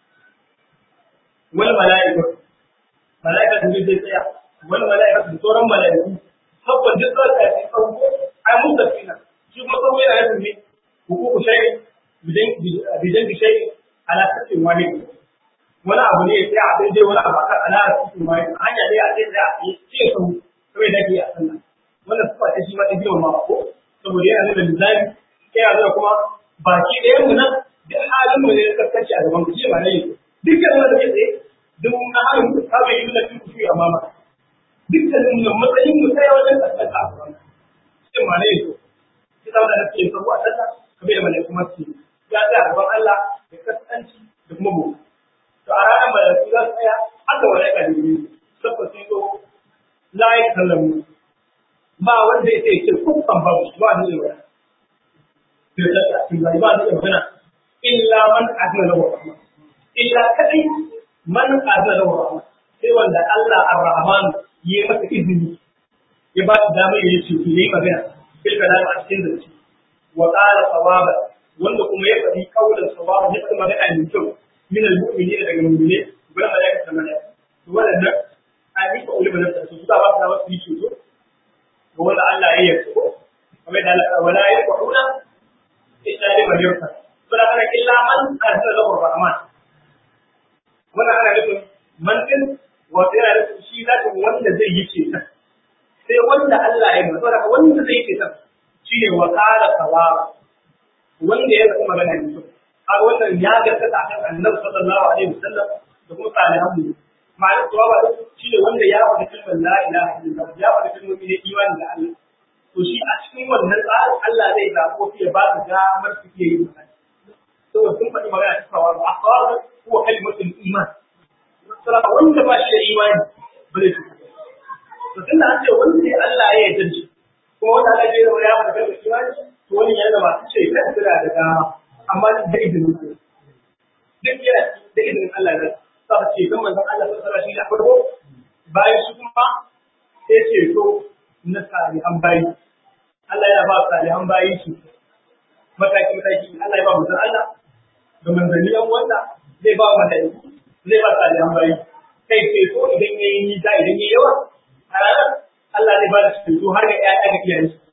S1: wani mala'ika mala'ika da zai tsaya wani mala'ika da sauran mala'iku saboda duk da ta yi tsawo ai mun da fina shi kuma tsawo yana yin ne hukuku shayi bidan bi shayi ala sassin wani wani abu ne ya tsaya a daidai wani abu akan ala sassin wani hanya dai a zai tsaya a yi ce sau kawai da ke a sannan wannan sufa ta shi ma ta girma ma ko saboda yana nuna lizami yana nuna kuma baki ɗaya mu nan duk halin mu ne kaskanci a gaban ku shi ma ne dukkan wanda ke tsaye duk na halin ku ta bai yi nuna fi kushi a mama dukkanin mu matsayin mu sai wajen kaskanta a gaban cikin ma ne ya zo shi zama da nake sabu a sallah kamar da malaiku masu ya tsaya a gaban Allah da kaskanci da kuma mu to a ranar malaiku za su tsaya aka malaika da yi sabba sun zo la ya kallamu ba wanda ya ce kukan babu ba ni da wani sai da ta cikin bai ba ni da magana illa man azna lahu rahma illa kadai man azna lahu rahma sai wanda Allah ar-rahman yi masa izini ya ba shi damar ya ce ki yi magana bil kalam a cikin zance wa qala sawaba wanda kuma ya faɗi kaulan sawaba ya faɗi magana mai kyau min al-mu'minin daga mu'mine gurin malaika da malaika to wannan an yi ka ulama da su ba ta wasu yi to ga wanda Allah ya yi ko kamar da Allah wala yaquna illa liman yurta to da kana illa man azza lahu rahman wannan ana nufin man din wato yana nufin shi zaka wanda zai yi ce sai wanda Allah ya yi saboda wanda zai ce ta shine wa qala sawaba wanda ya zama magana ne har wannan ya gaskata kan Annabi sallallahu alaihi wasallam da kuma salihan mu ma'anar sawaba shine wanda ya faɗi kalmar la ilaha illallah ya faɗi kalmar ne imani da Allah to shi a cikin wannan tsarin Allah zai zaɓo ya ba su damar su iya yin magana saboda sun faɗi magana ta sawaba a sawaba huwa kalimatul iman saboda wanda ba shi da imani ba zai to tunda an ce wanda ne Allah ya yarda shi kuma wanda Allah ya yarda ya faɗa kalmar imani to wani yana ba su ce kan suna da dama amma da izinin su duk yana da izinin Allah ne sa ce kan manzon Allah sallallahu alaihi wasallam shi da farko bayan shi kuma sai ce to na salihan bayi Allah yana ba salihan bayi shi mataki mataki Allah ya ba manzon Allah da manzanni yan wanda zai ba malaiku zai ba salihan bayi kai ce to idan yayi nisa idan yayi yawa a ranar Allah zai ba da ceto har ga ƴaƴa ga iyayen su.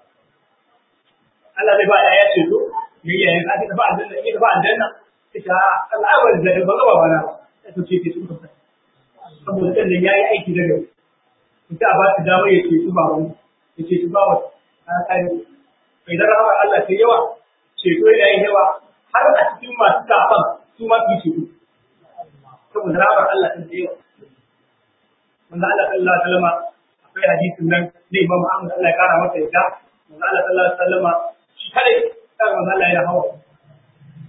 S1: Allah zai ba ƴaƴa ceto ga iyayen su, ake ba aljanna, ake ba aljanna, ita Allah ya wani zai ba gaba ba na ya to ce ce su kusa. Saboda kan ya yi aiki da gari. Ita a ba su damar ya ce su ba wani, ya ce su ba wani, a tsari. Mai da rahama Allah ta yawa, ceto yana yin yawa, har a cikin masu kafan su ma su yi ceto. Saboda rahamar Allah ta yawa. Wanda Allah sallallahu alaihi wasallam akwai hadisin nan ne Imam Ahmad Allah ya kara masa yadda manzo Allah sallallahu alaihi wasallam shi kare kan manzo Allah ya hawa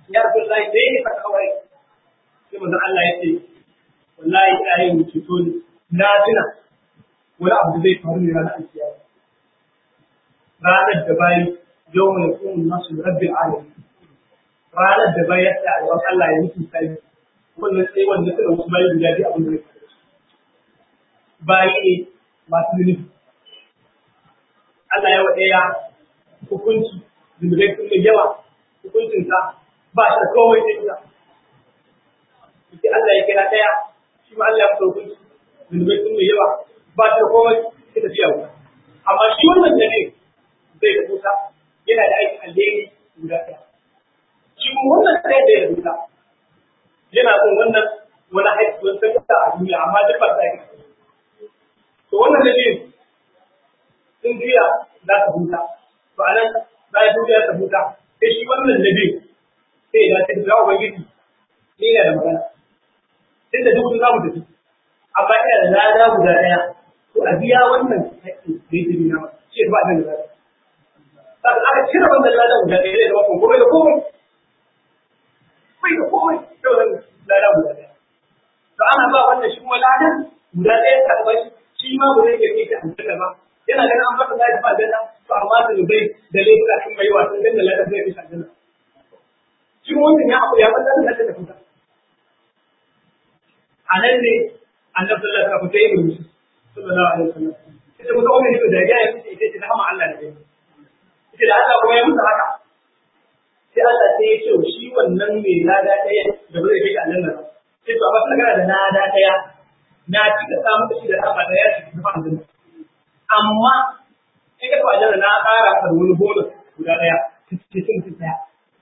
S1: ya rasu Allah sai ya fata kawai sai manzo Allah ya ce wallahi ina yin ceto ne na tuna wani abu da zai faru ne ranar alkiyama ranar da bayi yau mai kuma nasu rabbil alamin ranar da bayi ya tsaya a gaban Allah ya mutu sai wannan sai wanda suka wasu bayi guda biyu abin da zai faru bayi ne masu zunubi Allah ya wa ɗaya hukunci zunubai sun mai yawa hukuncinsa ba shi da komai sai ita. Sai Allah ya kira ɗaya shi ma Allah ya fita hukunci zunubai sun mai yawa ba shi da komai sai tafiya wuta. Amma shi wannan da ne zai da kusa yana da aikin alheri guda ɗaya. Shi kuma wannan ɗaya da ya rubuta yana son wannan wani aiki wani sakata a duniya amma duk ba sa aiki. To wannan da ne sun juya za ta huta. To a nan bayan sun juya ta huta sai shi wannan da biyu sai ya ce da ubangiji ni ina da magana. Tun da duk za mu tafi. Amma ina da lada guda ɗaya. To a biya wannan haƙƙi da yake nuna masa. Shi ba nan da lada. Saka aka cire wannan lada guda ɗaya zai zama komai da komai. Bai da komai. Sai wannan lada guda ɗaya. To ana ba wannan shi kuma ladan guda ɗaya ta ba shi ma ba zai iya kai ta hankali ba. yana ganin an fata zai fa aljanna to amma da bai da laifuka sun mai wa sun danna ladan zai fi aljanna shi wannan ya abu ya fata da ta fita a nan ne annabi sallallahu alaihi wasallam ya yi sallallahu alaihi wasallam ita kuma wannan ne da ya yi ita ce rahama Allah ne ita da Allah kuma ya musu haka sai Allah sai ya ce shi wannan mai lada ɗaya da ba zai kai aljanna ba sai to amma kana da lada ɗaya na cika samu da shi da rahama ɗaya shi da aljanna amma in ka kwa jana na ƙara ka wani bonus guda ɗaya cikin mutum ɗaya.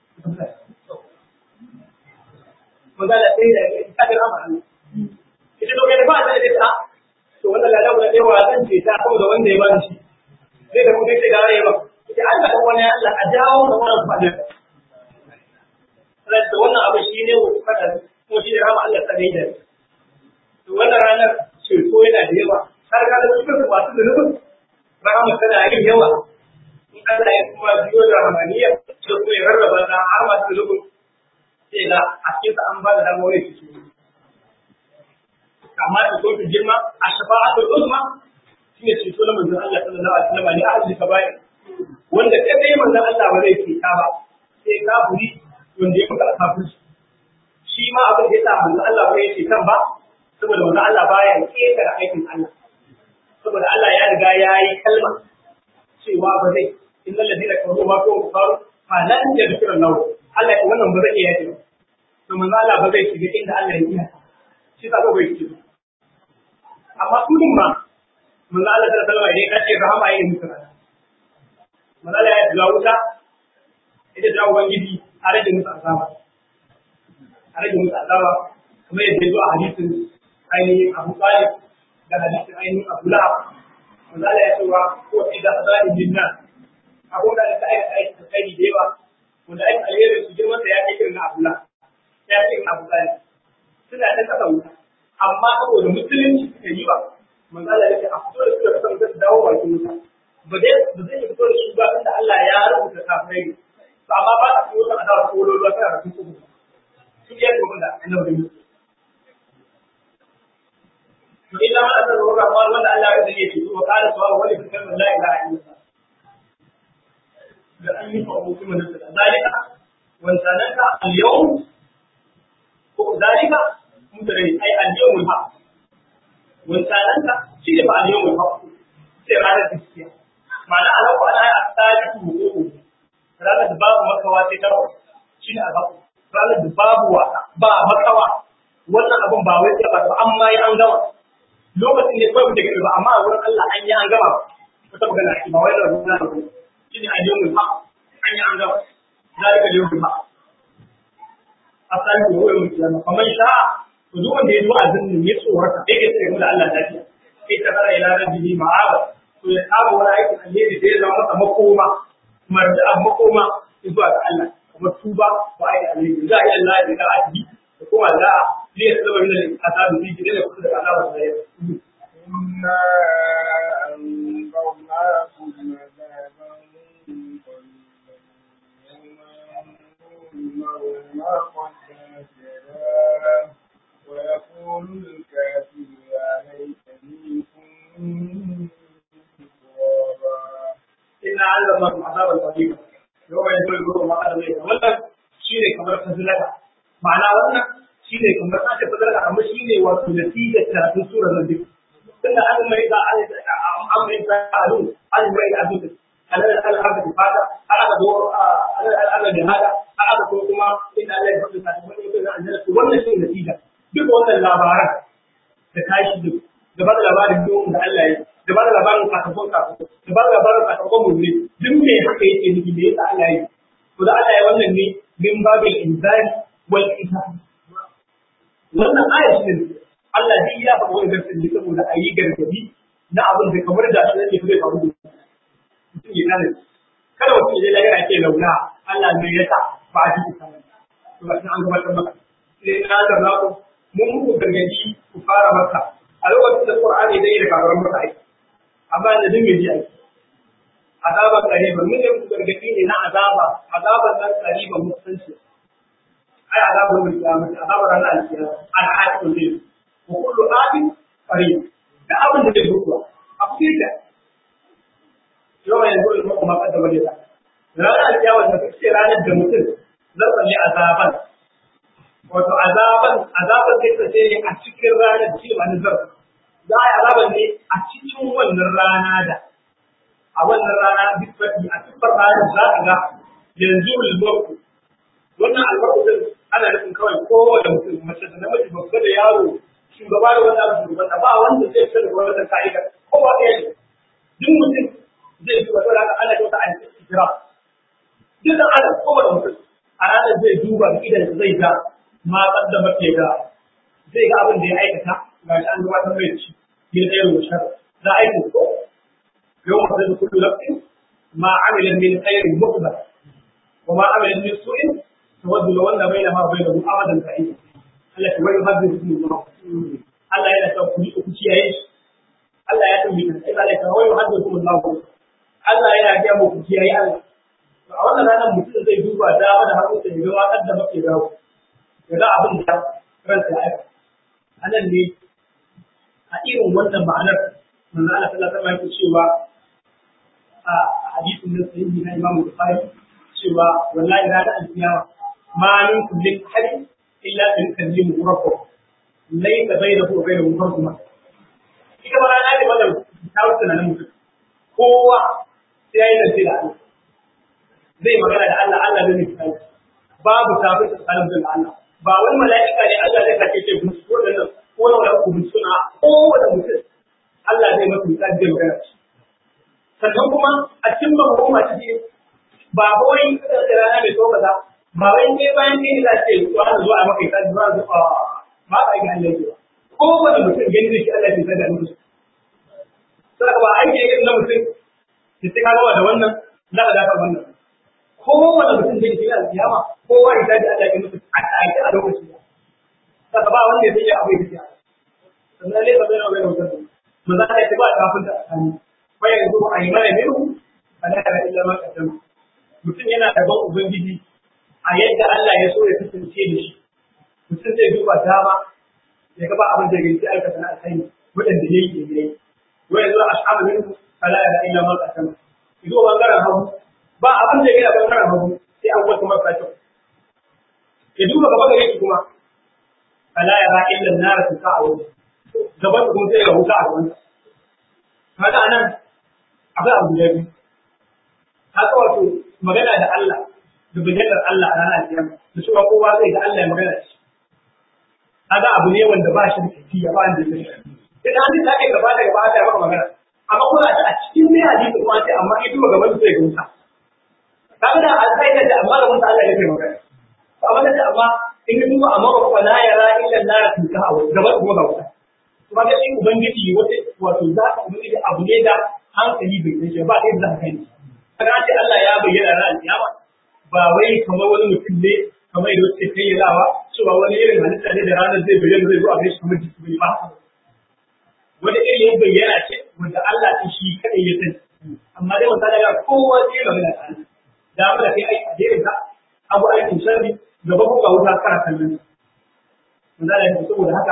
S1: Maza da sai da ta ga rama hannu. Ita to kai da ba ta da ta to wannan lada guda ɗaya wa zan ce ta saboda wanda ya ba shi. Sai da kuma sai da ya ba. Ita Allah dan wani Allah a jawo da wannan fadin. Sai da wannan abu shi ne wa kada kuma shi ne rama Allah ta gaida. To wannan ranar ceto yana da yawa har ka da cikin masu zunubin rahama tana yin yawa in Allah ya kuma biyo da rahamaniya sai kuma ya rarraba na har masu zunubin sai ga a cikin sa an ba da damar wani su amma da kuma girma a shafa'atul uzma shine ceto na manzon Allah sallallahu alaihi wasallam ne ahli kaba'ir wanda kai dai manzon Allah ba zai ce ta ba sai kafiri wanda ya muka kafirci shi ma abin da ya sa manzon Allah ba ya ce kan ba saboda manzon Allah baya ketare aikin Allah saboda Allah ya riga ya yi kalma cewa ba zai innal ladina kafaru ma ko kafaru fa lan yadhkuru lahu Allah ya wannan ba zai iya yi to manzo Allah ba zai shiga inda Allah ya iya shi ka ga bai shiga amma su din ma manzo Allah sallallahu alaihi wasallam ya kace rahama yayin musu manzo Allah ya ga wuta ita da ubangiji a rage musu azaba a rage musu azaba kuma yadda ya zo a hadisin ainihin Abu Talib da hadisin ainihin Abu Lahab wanda Allah ya cewa ko idan azalin jinna abun da aka aika aiki da kai da yawa wanda aiki alheri su girman da ya kai irin na Abu Lahab ya kai irin Abu Talib suna da kasa wuta amma saboda musulunci suka yi ba manzo Allah ya ce a fito da su da kasan zai dawo bakin wuta ba dai ba zai fito da su ba tunda Allah ya rubuta kafirai ne to amma ba a fito da adawa ko lolo tana da su kuma su ya kuma da annabi إلا ما أسر الرحمن ولا ألا يدري يجوز وقال سواء ولي في كلمة لا إله إلا الله لأن يفعلوا كما نزل ذلك وانسانك اليوم ذلك مدري أي اليوم الحق وانسانك شيء بقى اليوم الحق شيء على التسكية معنى أنا وأنا أستاذ حقوقه ranar da babu makawa sai tawa shi ne a ranar da babu wasa ba makawa wannan abin ba wai sai ba amma ya an gama lokacin ne kawai muke gani ba amma a wurin Allah an yi an gama wata magana ake ba wai da rubuta da rubuta shi ne a yau ha an yi an gama zalika da yau ha a sani da wani mutum ya kamar sha'a to duk wanda ya zo a zinnin ya tsorata sai ya tsaya da Allah lafiya sai ta fara ila rabbihi ma'aba to ya saba wani aikin alheri da ya zama masa makoma marja'a makoma zuwa ga Allah kuma tuba ko aikin alheri za a yi Allah ya ga a da kuma za a liya saba min al-azabi fi gidan da kusa da azabar da ya
S2: إنا أنذرناكم عذابا قريبا يوم ينظر المرء ما
S1: wani yau mai zuwa zuwa ma Allah zai wannan shine kamar fazilaka ma'ana wannan shine kamar aka fazilaka amma shine wato natijar karatun surar nan duk tunda an mai da an mai da alu an mai da abu alal al haka da fata har aka zo alal al al da hada har aka zo kuma inda Allah ya faɗi ta kuma yake da annabi wannan shine natija duk wannan labaran da tashi duk da ba da labarin don da Allah ya da ba da labarin sakamakon sakamakon da ba da labarin sakamakon mulki duk me haka yake nufi da yasa Allah ya to da Allah ya wannan ne min babil inzari wal isa wannan aya shi ne Allah duk ya faɗa wannan gaskiya ne saboda a yi gargadi na abin da kamar da shi ne zai faru da mutum ya kare kada mutum ya je lahira ce launa Allah ne ya sa ba a cikin sanin to ba an gabatar maka sai na da na ku mun muku gargadi ku fara maka a lokacin da Qur'ani dai da kafaran maka aiki amma da din yaji aiki azaban qariban mun ne gargadi ne na azaba azaban nan qariban mutunci ai azabul qiyamah azabar ranar alkiyama al-hakim din wa kullu abin qarib da abin da zai mutuwa a cikin da yau yanzu in kuma kaddama da ta ranar alkiyama da kake ranar da mutum zan tsalle azaban wato azaban azaban zai tsaye ne a cikin ranar shi ba nazar za a yi azaban ne a cikin wannan rana da a wannan rana duk a cikin ranar za a ga yanzu ulmarku wannan albarku din ana nufin kawai kowane mutum mace da namiji babba da yaro shugaba da wanda abu shugaba ba wanda zai fita da wannan ka'ida kowa ɗaya ne duk mutum zai duba saboda haka ana kyauta a cikin jira duk da ana kowane mutum a ranar zai duba idan zai ga ma kaddamar ke ga zai ga abin da ya aikata ga shi an gabatar mai ci ya tsaye da shar za a yi ko yau ma zai kullu nafsin ma amila min khairin muqbal wa ma amila min su'in tawaddu law anna bainaha wa bainahu amadan sa'id Allah ya wani hadin su Allah Allah yana ta ku ku kiyaye shi Allah ya tambaye ka sai Allah ya wani hadin su Allah Allah yana ga mu ku kiyaye Allah to a wannan ranar mutum zai duba dama da hagu da ya ga da mafi dawo ya ga abin da ransa ya aika a nan ne a irin wannan ma'anar manzo Allah sallallahu alaihi wasallam yake cewa a hadisin da sahihi na Imam Bukhari cewa wallahi ranar alkiyama ma min kullin hadin illa tukallimu rabbuh laysa bainahu wa bainahu tarjuma ita ba rana ne wannan ta wuce nan mutum kowa sai yayi zance da Allah zai magana da Allah Allah zai nufi babu tafi tsakanin da Allah ba wani mala'ika ne Allah zai kace ce musu ko da ko na wani ku suna ko wanda mutum Allah zai masa misali zai magana sannan kuma a cikin mahukuma ciki ba wai da rana mai so kaza ba wai ne bayan ne za ce zuwa da zuwa maka ita zuwa zuwa ba ka ga Allah ke ko wanda mutum gani da shi Allah ya tsada musu sai ba aiki irin na mutum ki sai ka da wannan za ka dafa wannan ko wanda mutum zai yi alkiyama kowa ya dace Allah ya mutu a take a lokaci saka ba wanda zai yi abu ya fiya sannan ne ba zai rawa yau zan mun za ka ba kafin da tsani fa yanzu a yi mana miru ana da illa ma kadam mutum yana da ban ubangiji a yadda Allah ya so ya kasance da shi mutum zai duba dama ya ga ba abin da ya sai aikata na alkhairi wadanda yayi ke yayi wa yanzu ashabu minhu fala ila illa ma kadam ido bangaren hagu ba abin da ya bangaren hagu sai an wata masa kyau ya duba gaba gare shi kuma fala ya ra illa nar ta ka awu gaban kuma sai ga wuta a gaban kaga anan akwai abu da biyu haka wato magana da Allah da bayyana Allah a ranar kiyama da cewa kowa zai ga Allah ya magana da shi kaga abu ne wanda ba shi da kafiya ba wanda ya shi idan an ta kai gaba da gaba da maka magana amma kuma a cikin ne hadisi kuma sai amma ido gaban sai ga wuta kaga da an sai da amma da mun Allah ya kai magana amma da amma in ka duba amma ba fa la yara illa la tuka aw gaba kuma ga wuta kuma da shi ubangiji wata wato za ka ubangiji abu ne da hankali bai kai ba kai da kai kaga ce Allah ya bayyana ran kiyama ba wai kamar wani mutum ne kamar yadda suke kayyalawa cewa wani irin halitta ne da ranar zai bayyana zai zo a kai shi kamar jiki bai ba wani irin bayyana ce wanda Allah ta shi kadai ya sani amma dai wata daga kowa zai magana da Allah da mu da kai aiki a jerin ka abu aikin sharri gaba ko ga wuta kana kallon wanda da yake saboda haka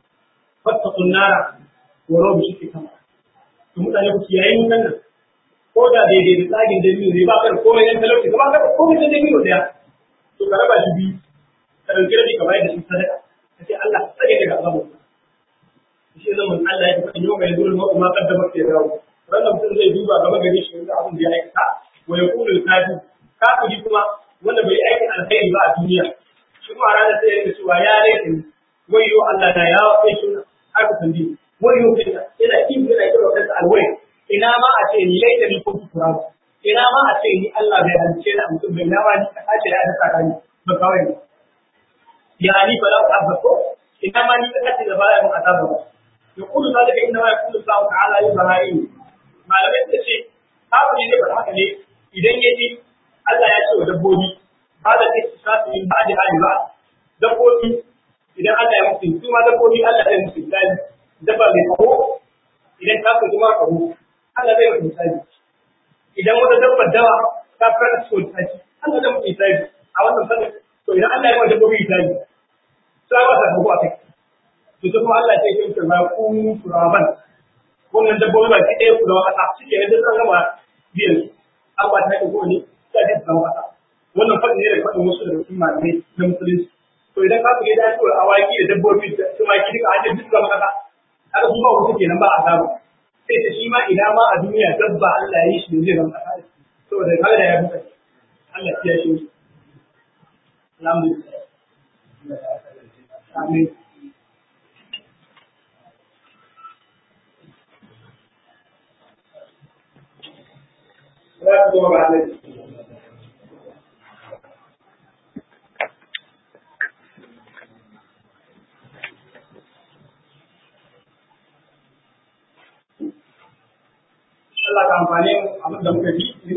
S1: fattaqun nara wa rabu shi kama to mutane ku kiyaye mun nan ko da daidai da tsagin dabino ne ba ka da komai ɗan talauci ka ba ka da komai ɗan dabino ɗaya to ka raba shi biyu ka ɗauki rabi ka bayar da shi sadaka ka ce Allah tsare daga azabu shi zan mun Allah ya faɗi yau mai zuwa ma kuma kaddama ke dawo wannan mutum zai duba gaba gare shi wanda abin da ya aikata wa ya kula kafi kafiri kuma wanda bai aikin alkhairi ba a duniya shi kuma ranar sai ya rika cewa ya rage ni wayo Allah na ya kai shi haka tambaye wayo kai yana kin yana kira kansa alwai ina ma a ce ni laita ni kuntu turaba ina ma a ce ni Allah bai halice ni a mutum bai na ma ni ka tace da aka saka ni ba kawai ne ya ni ba za ku azzako ina ma ni ka tace da baya mun azaba ba يقول ذلك انما يقول الله تعالى لبهائم malamai suka ce kafiri ne ba haka ne idan ya ji Allah ya ce wa dabbobi ba da ke su sasu yin ba da hali ba dabbobi idan Allah ya mutu su ma dabbobi Allah ya mutu misali dabba mai kaho idan ka fi kuma kaho Allah zai mutu misali idan wata dabbar dawa ta fara su misali Allah zai mutu misali a wannan sanin to idan Allah ya mutu dabbobi misali sai ba ta kaho a kai to kuma Allah ya ce ba ku turaban wannan dabbobi ba ki ɗaya ku da wata suke ne duk an gama biyan an ba ta ko ne ta ji da wata wannan fadin ne da fadin wasu daga cikin malamai na musulunci to idan ka fige da cewa awaki da dabbobi da tumaki duka an duk gama kasa haka su ba wasu kenan ba a samu sai ta shi ma ina ma a duniya dabba Allah ya yi shi ne zai zama kasa saboda kaga da ya buka Allah ya shi alhamdulillah amin za su zama ba Allah ka amfani abin da muka ji